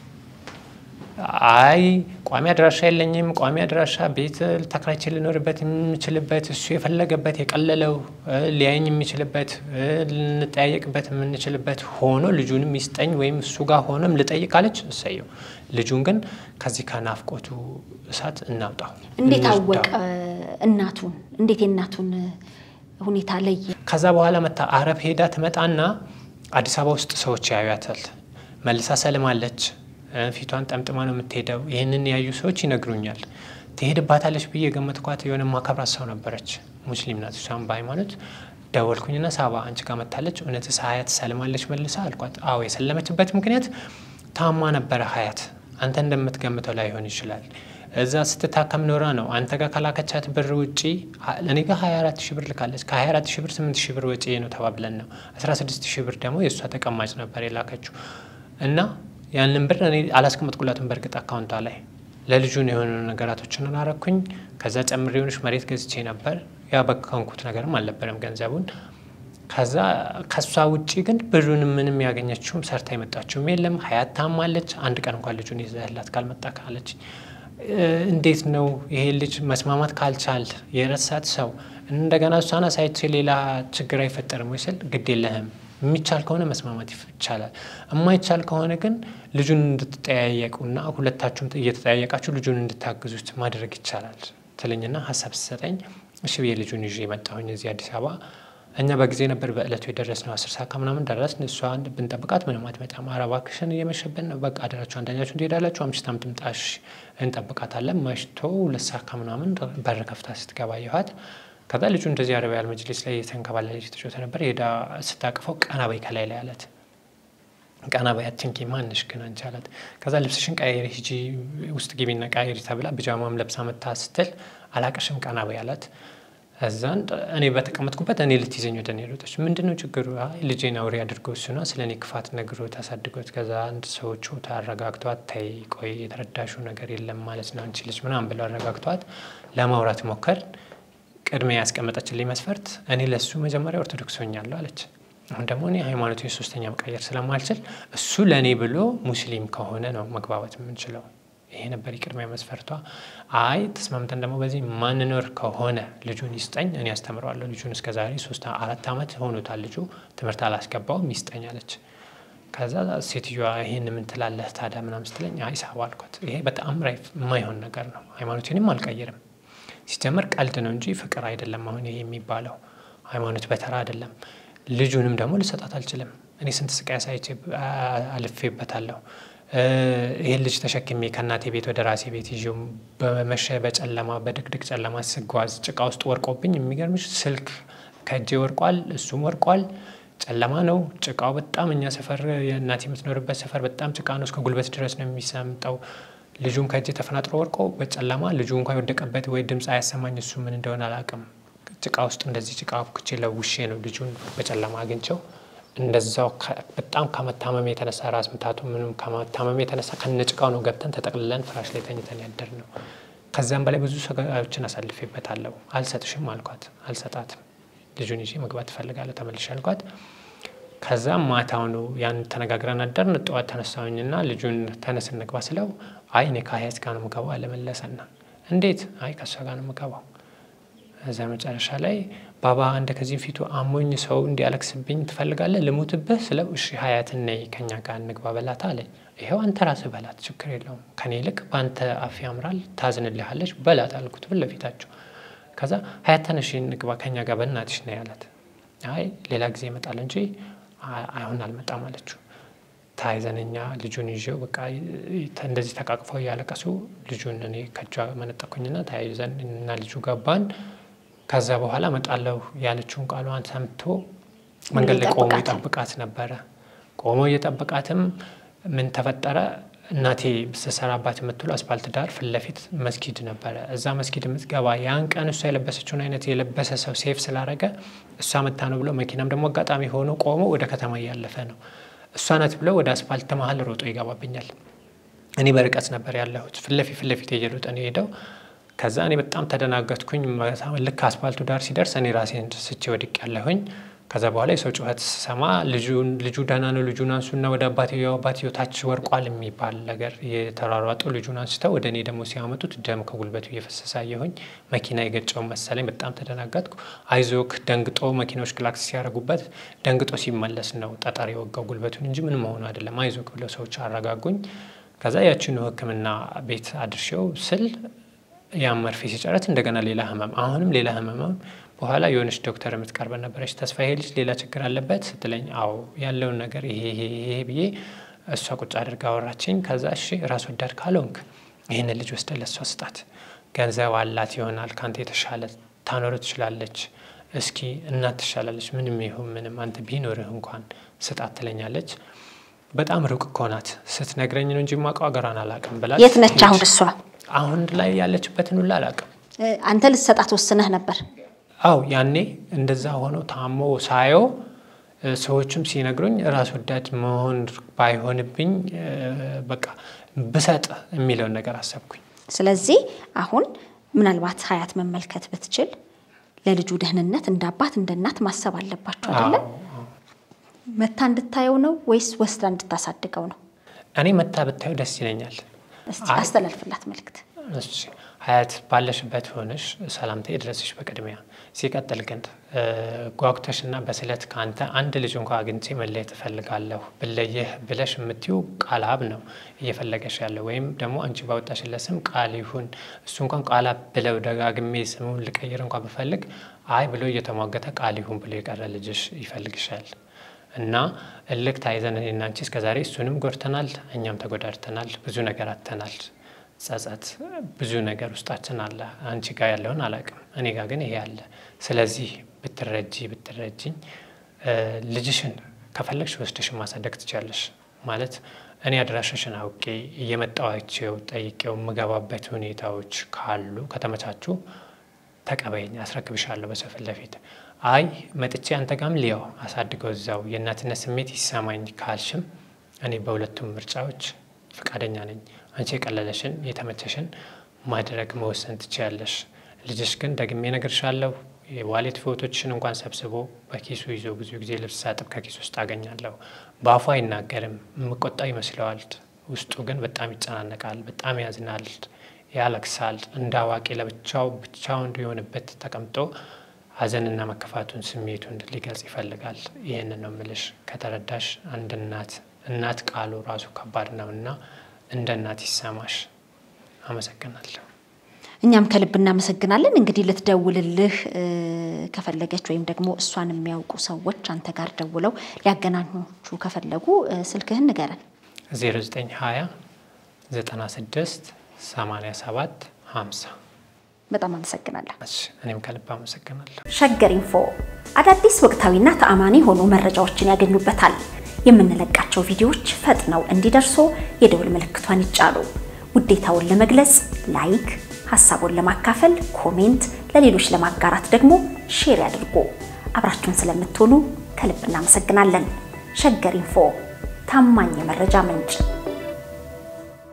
አይ ቋሚ አድራሻ የለኝም፣ ቋሚ አድራሻ ቤት ተከራይቼ ልኖርበት የምችልበት እሱ የፈለገበት የቀለለው ሊያየኝ የሚችልበት ልንጠያየቅበት የምንችልበት ሆኖ ልጁንም ይስጠኝ ወይም እሱ ጋር ሆኖም ልጠይቅ ካለች እሰየው። ልጁን ግን ከዚህ ከናፍቆቱ እሳት እናውጣው። እንዴት አወቀ እናቱን? እንዴት የእናቱን ሁኔታ ለየ? ከዛ በኋላ መታ አረብ ሄዳ ትመጣና አዲስ አበባ ውስጥ ሰዎች ያዩታል። መልሳ ሰልማለች። ፊቷን ጠምጥማ ነው የምትሄደው። ይህንን ያዩ ሰዎች ይነግሩኛል። ትሄድባታለች ብዬ የገመትኳት የሆነ ማከብራት ሰው ነበረች። ሙስሊም ናት። እሷም በሃይማኖት ደወልኩኝና ሳባ አንቺ ጋር መታለች፣ እውነትስ ሀያት ሰልማለች መልሳ አልኳት። አዎ የሰለመችበት ምክንያት ታማ ነበረ ሀያት። አንተ እንደምትገምተው ላይሆን ይችላል። እዛ ስትታከም ኖራ ነው። አንተ ጋር ከላከቻት ብር ውጪ እኔ ጋር 24 ሺህ ብር ልካለች። ከ24 ሺህ ብር 8 ሺህ ብር ወጪ ነው ተባብለን ነው 16 ሺህ ብር ደግሞ የእሷ ተቀማጭ ነበር የላከችው እና ያንን ብር እኔ አላስቀመጥኩላትም። በእርግጥ አካውንቷ ላይ ለልጁን የሆኑ ነገራቶችን አላረኩኝ። ከዛ ጨምሬ የሆነች መሬት ገዝቼ ነበር። ያ በካንኩት ነገርም አልነበረም ገንዘቡን። ከዛ ከሷ ውጪ ግን ብሩን ምንም ያገኘችውም ሰርታ የመጣችውም የለም። ሀያት ታማለች። አንድ ቀን እንኳን ልጁን ይዘህላት ካልመጣ ካለች እንዴት ነው ይሄ ልጅ መስማማት ካልቻል የረሳት ሰው እንደገና እሷን አሳይቼ ሌላ ችግር አይፈጠርም ወይ ስል ግድ የለህም የሚቻል ከሆነ መስማማት ይቻላል። የማይቻል ከሆነ ግን ልጁን እንድትጠያየቁና ሁለታችሁም እየተጠያየቃችሁ ልጁን እንድታግዙት ማድረግ ይቻላል ትለኝና ሀሳብ ስሰጠኝ እሺ ብዬ ልጁን ይዤ የመጣሁኝ እዚህ አዲስ አበባ። እኛ በጊዜ ነበር በእለቱ የደረስነው። አስር ሰዓት ከምናምን ደረስን። እሷ ብንጠብቃት ምንም አትመጣም። ኧረ እባክሽን እየመሸብን ነው፣ በቃ አደራችሁ አንደኛችሁ ትሄዳላችሁ፣ አምሽታም ትምጣሽ፣ እንጠብቃታለን። መሽቶ ሁለት ሰዓት ከምናምን በር ከፍታ ስትገባ አየኋት። ከዛ ልጁ እንደዚህ አረቢያል መጅሊስ ላይ የተንከባለለች የተጫወተ ነበር። ሄዳ ስታቅፈው ቀና በይ ከላይ ላይ አላት። ቀና በይ አትንኪ፣ ማንሽ ግን አንቺ አላት። ከዛ ልብስሽን ቀያሪ ሂጂ ውስጥ ግቢና ቀያሪ ተብላ ብጃማም ለብሳ መታ ስትል አላቅሽም ቀና በይ አላት። እዛን እኔ በተቀመጥኩበት እኔ ልትይዘኝ ወደ እኔ ሮጠች። ምንድን ነው ችግሩ? አይ ልጄን አውሬ አድርገው እሱና ስለ እኔ ክፋት ነግሮ ታሳድጎት። ከዛ አንድ ሰዎቹ ታረጋግቷት፣ ተይ ቆይ የተረዳሽው ነገር የለም ማለት ነው አንቺ ልጅ ምናምን ብለው አረጋግቷት ለማውራት ሞከር። ቅድሚያ ያስቀመጠችልኝ መስፈርት እኔ ለሱ መጀመሪያ ኦርቶዶክስ ሆኛለሁ አለች። አሁን ደግሞ እኔ ሃይማኖት ሶስተኛ መቀየር ስለማልችል እሱ ለእኔ ብሎ ሙስሊም ከሆነ ነው መግባባት የምንችለው። ይሄ ነበር የቅድሚያ መስፈርቷ። አይ ተስማምተን ደግሞ በዚህ ማንኖር ከሆነ ልጁን ይስጠኝ፣ እኔ ያስተምረዋለሁ። ልጁን እስከ ዛሬ ሶስት አራት ዓመት ሆኖታል። ልጁ ትምህርት አላስገባውም፣ ይስጠኝ አለች። ከዛ ሴትዮዋ ይህን ምን ትላለህ ታዲያ ምናምን ስትለኝ አይ ሳባ አልኳት። ይሄ በጣም ራይፍ የማይሆን ነገር ነው። ሃይማኖቴንም አልቀይርም። ሲጀመር ቀልድ ነው እንጂ ፍቅር አይደለም። አሁን ይሄ የሚባለው ሃይማኖት በተራ አይደለም። ልጁንም ደግሞ ልሰጣት አልችልም። እኔ ስንት ስቃይ አሳይቼ አልፌበታለሁ። ይህን ልጅ ተሸክሜ ከእናቴ ቤት ወደ ራሴ ቤት ይዤው በመሸ በጨለማ በድቅድቅ ጨለማ ስጓዝ ጭቃ ውስጥ ወርቆብኝ፣ የሚገርምሽ ስልክ ከእጄ ወርቋል፣ እሱም ወርቋል። ጨለማ ነው ጭቃው። በጣም እኛ ሰፈር የእናቴ የምትኖርበት ሰፈር በጣም ጭቃ ነው። እስከ ጉልበት ድረስ ነው የሚሰምጠው። ልጁም ከእጄ ተፈናጥሮ ወርቆ በጨለማ ልጁ እንኳ የወደቀበት ወይ ድምፅ አያሰማኝ። እሱ ምን እንደሆነ አላውቅም። ጭቃ ውስጥ እንደዚህ ጭቃ ኩቼ ለውሼ ነው ልጁን በጨለማ አግኝቸው እንደዛው በጣም ከመታመም የተነሳ ራስ ምታቱ ምንም ከመታመም የተነሳ ከነጭቃው ነው ገብተን ተጠቅልለን ፍራሽ ላይ ተኝተን ያደር ነው። ከዚያም በላይ ብዙ ሰጋዮችን አሳልፌበታለሁ። አልሰጥሽም አልኳት። አልሰጣትም። ልጁን ይዤ መግባት ትፈልጋለሁ ተመልሼ አልኳት። ከዛም ማታው ነው ያን ተነጋግረን አደርን። ጠዋት ተነሳሁኝና ልጁን ተነስ እንግባ ስለው አይ እኔ ከሀያት ጋር ነው የምገባው አለመለሰና እንዴት? አይ ከእሷ ጋር ነው የምገባው እዛ መጨረሻ ላይ ባባ እንደ ከዚህ ፊቱ አሞኝ ሰው እንዲያለቅስብኝ ትፈልጋለህ? ልሙትብህ ስለው እሺ ሀያትን ነይ ከኛ ጋር እንግባ በላት አለኝ። ይኸው አንተ ራስህ በላት ችግር የለውም ከኔ ይልቅ በአንተ አፍ ያምራል ታዝንልሃለች በላት አልኩት ፊት ለፊታቸው። ከዛ ሀያት ተነሽ እንግባ ከኛ ጋር በእናትሽ ነይ አላት። አይ ሌላ ጊዜ ይመጣል እንጂ አሁን አልመጣም አለችው። ታይዘነኛ ልጁን ይዤው በቃ እንደዚህ ተቃቅፈው እያለቀሱ ልጁን እኔ ከእጇ መነጠኩኝና ተያይዘን እና ልጁ ገባን። ከዛ በኋላ እመጣለሁ ያለችውን ቃሏን ሰምቶ መንገድ ላይ ቆሞ ይጠብቃት ነበረ። ቆሞ እየጠበቃትም ምን ተፈጠረ? እናቴ ስሰራባት የምትውለው አስፓልት ዳር ፊት ለፊት መስጊድ ነበረ። እዛ መስጊድ የምትገባ ያን ቀን እሷ የለበሰችውን አይነት የለበሰ ሰው ሴፍ ስላረገ እሷ መታ ነው ብሎ መኪናም ደግሞ አጋጣሚ ሆኖ ቆሞ ወደ ከተማ እያለፈ ነው እሷ ናት ብለው ወደ አስፓልት መሀል ሮጦ ይገባብኛል። እኔ በርቀት ነበር ያለሁት። ፊት ለፊት ፊት ለፊት እየሮጠ ነው የሄደው። ከዛ እኔ በጣም ተደናገጥኩኝ። ልክ አስፓልቱ ዳር ሲደርስ እኔ ራሴን ስቼ ወድቅ ያለሁኝ። ከዛ በኋላ የሰው ጩኸት ስሰማ ልጁ ደህና ነው ልጁን አንሱና ወደ አባትየው አባትየው ታች ወርቋል የሚባል ነገር የተሯሯጡ ልጁን አንስተው ወደ እኔ ደግሞ ሲያመጡት ደም ከጉልበቱ እየፈሰሰ አየሁኝ። መኪና የገጨውን መሰለኝ። በጣም ተደናገጥኩ። አይዞክ ደንግጦ መኪናዎች ክላክስ ሲያደርጉበት ደንግጦ ሲመለስ ነው ጠጠር የወጋው ጉልበቱን እንጂ ምንም መሆኑ አይደለም። አይዞክ ብለው ሰዎች አረጋጉኝ። ከዛ ያችኑ ሕክምና ቤት አድርሼው ስል ያን መርፌ ሲጨረት እንደገና ሌላ ህመም፣ አሁንም ሌላ ህመም በኋላ የሆነች ዶክተር የምትቀርበን ነበረች። ተስፋ ይሄ ልጅ ሌላ ችግር አለበት ስትለኝ፣ አዎ ያለውን ነገር ይሄ ይሄ ብዬ እሷ ቁጭ አድርጋ አወራችኝ። ከዛ እሺ ራስ ወዳድ ካልሆንክ ይህንን ልጅ ወስደ ለእሷ ስጣት፣ ገንዘብ አላት ይሆናል፣ ከአንተ የተሻለ ታኖር ትችላለች። እስኪ እናት ትሻላለች፣ ምንም ይሁን ምንም አንተ ቢኖርህ እንኳን ስጣት ትለኛለች። በጣም ሩቅ እኮ ናት ስትነግረኝ ነው እንጂ የማውቀው ሀገሯን አላውቅም ብላ የት ነች አሁን እሷ? አሁን ላይ ያለችበትን ሁላ አላውቅም። አንተ ልትሰጣት ወስነህ ነበር? አው ያኔ እንደዛ ሆኖ ታሞ ሳየው ሰዎችም ሲነግሩኝ ራስ ወዳድ መሆን ባይሆንብኝ በቃ ብሰጥ የሚለውን ነገር አሰብኩኝ። ስለዚህ አሁን ምናልባት ሀያት መመልከት ብትችል ለልጁ ደህንነት እንደ አባት እንደ እናት ማሰብ አለባቸው አይደለም? መታ እንድታየው ነው ወይስ ወስዳ እንድታሳድገው ነው? እኔ መታ ብታየው ደስ ይለኛል። እስቲ አስተላልፍላት መልእክት። እሺ ሀያት ባለሽበት ሆነሽ ሰላምታ ይድረስሽ በቅድሚያ። ሲቀጥል ግን ጓጉተሽ እና በስለት ከአንተ አንድ ልጅ እንኳ አግኝቼ መለየት እፈልጋለሁ ብለየህ ብለሽ የምትዩ ቃልአብ ነው እየፈለገሽ ያለው ወይም ደግሞ አንቺ ባወጣሽለት ስም ቃል ይሁን እሱ እንኳን ቃልአብ ብለው ደጋግሜ ስሙን ልቀይር እንኳ ብፈልግ አይ ብሎ እየተሟገተ ቃል ይሁን ብሎ የቀረ ልጅሽ ይፈልግሻል። እና እልክ ታይዘን እኔና አንቺ እስከዛሬ እሱንም ጎድተናል፣ እኛም ተጎዳድተናል፣ ብዙ ነገር አጥተናል። ጸጸት፣ ብዙ ነገር ውስጣችን አለ። አንቺ ጋር ያለውን አላውቅም፣ እኔ ጋር ግን ይሄ አለ። ስለዚህ ብትረጂ ብትረጂኝ ልጅሽን ከፈለግሽ ወስደሽን ማሳደግ ትችላለሽ። ማለት እኔ አድራሻሽን አውቄ እየመጣዋቸው ጠይቄው የምገባበት ሁኔታዎች ካሉ ከተመቻቹ ተቀበይኝ፣ አስረክብሻለሁ በሰው ፊት ለፊት። አይ መጥቼ አንተ ጋም ሊያው አሳድገው እዛው የእናትነት ስሜት ይሰማኝ ካልሽም እኔ በሁለቱም ምርጫዎች ፈቃደኛ ነኝ። አንቺ የቀለለሽን የተመቸሽን ማድረግ መወሰን ትችያለሽ። ልጅሽ ግን ደግሜ እነግርሻለሁ የዋሌት ፎቶችሽን እንኳን ሰብስቦ በኪሱ ይዞ ብዙ ጊዜ ልብስ ሳጥብ ከኪሱ ውስጥ አገኛለሁ። በአፉ አይናገርም፣ የምቆጣው ይመስለዋል። ውስጡ ግን በጣም ይጨናነቃል፣ በጣም ያዝናል፣ ያለቅሳል። እንደ አዋቂ ለብቻው ብቻው እንዲሆንበት ተቀምጦ ሐዘንና መከፋቱን ስሜቱን ሊገልጽ ይፈልጋል። ይህንን ነው ምልሽ። ከተረዳሽ አንድ እናት እናት ቃሉ ራሱ ከባድ ነው እና እንደ እናት ይሰማሽ። አመሰግናለሁ። እኛም ከልብ እናመሰግናለን። እንግዲህ ልትደውልልህ ከፈለገች ወይም ደግሞ እሷን የሚያውቁ ሰዎች አንተ ጋር ደውለው ሊያገናኙቹ ከፈለጉ ስልክህን ንገረን። 0920 96 87 50 በጣም አመሰግናለሁ። እኔም ከልብ አመሰግናለሁ። ሸገር ኢንፎ አዳዲስ ወቅታዊና ተአማኒ የሆኑ መረጃዎችን ያገኙበታል። የምንለቃቸው ቪዲዮዎች ፈጥነው እንዲደርሱ የደውል ምልክቷን ይጫኑ። ውዴታውን ለመግለጽ ላይክ ሀሳቡን ለማካፈል ኮሜንት፣ ለሌሎች ለማጋራት ደግሞ ሼር ያድርጉ። አብራችሁን ስለምትሆኑ ከልብ እናመሰግናለን። ሸገር ኢንፎ ታማኝ የመረጃ ምንጭ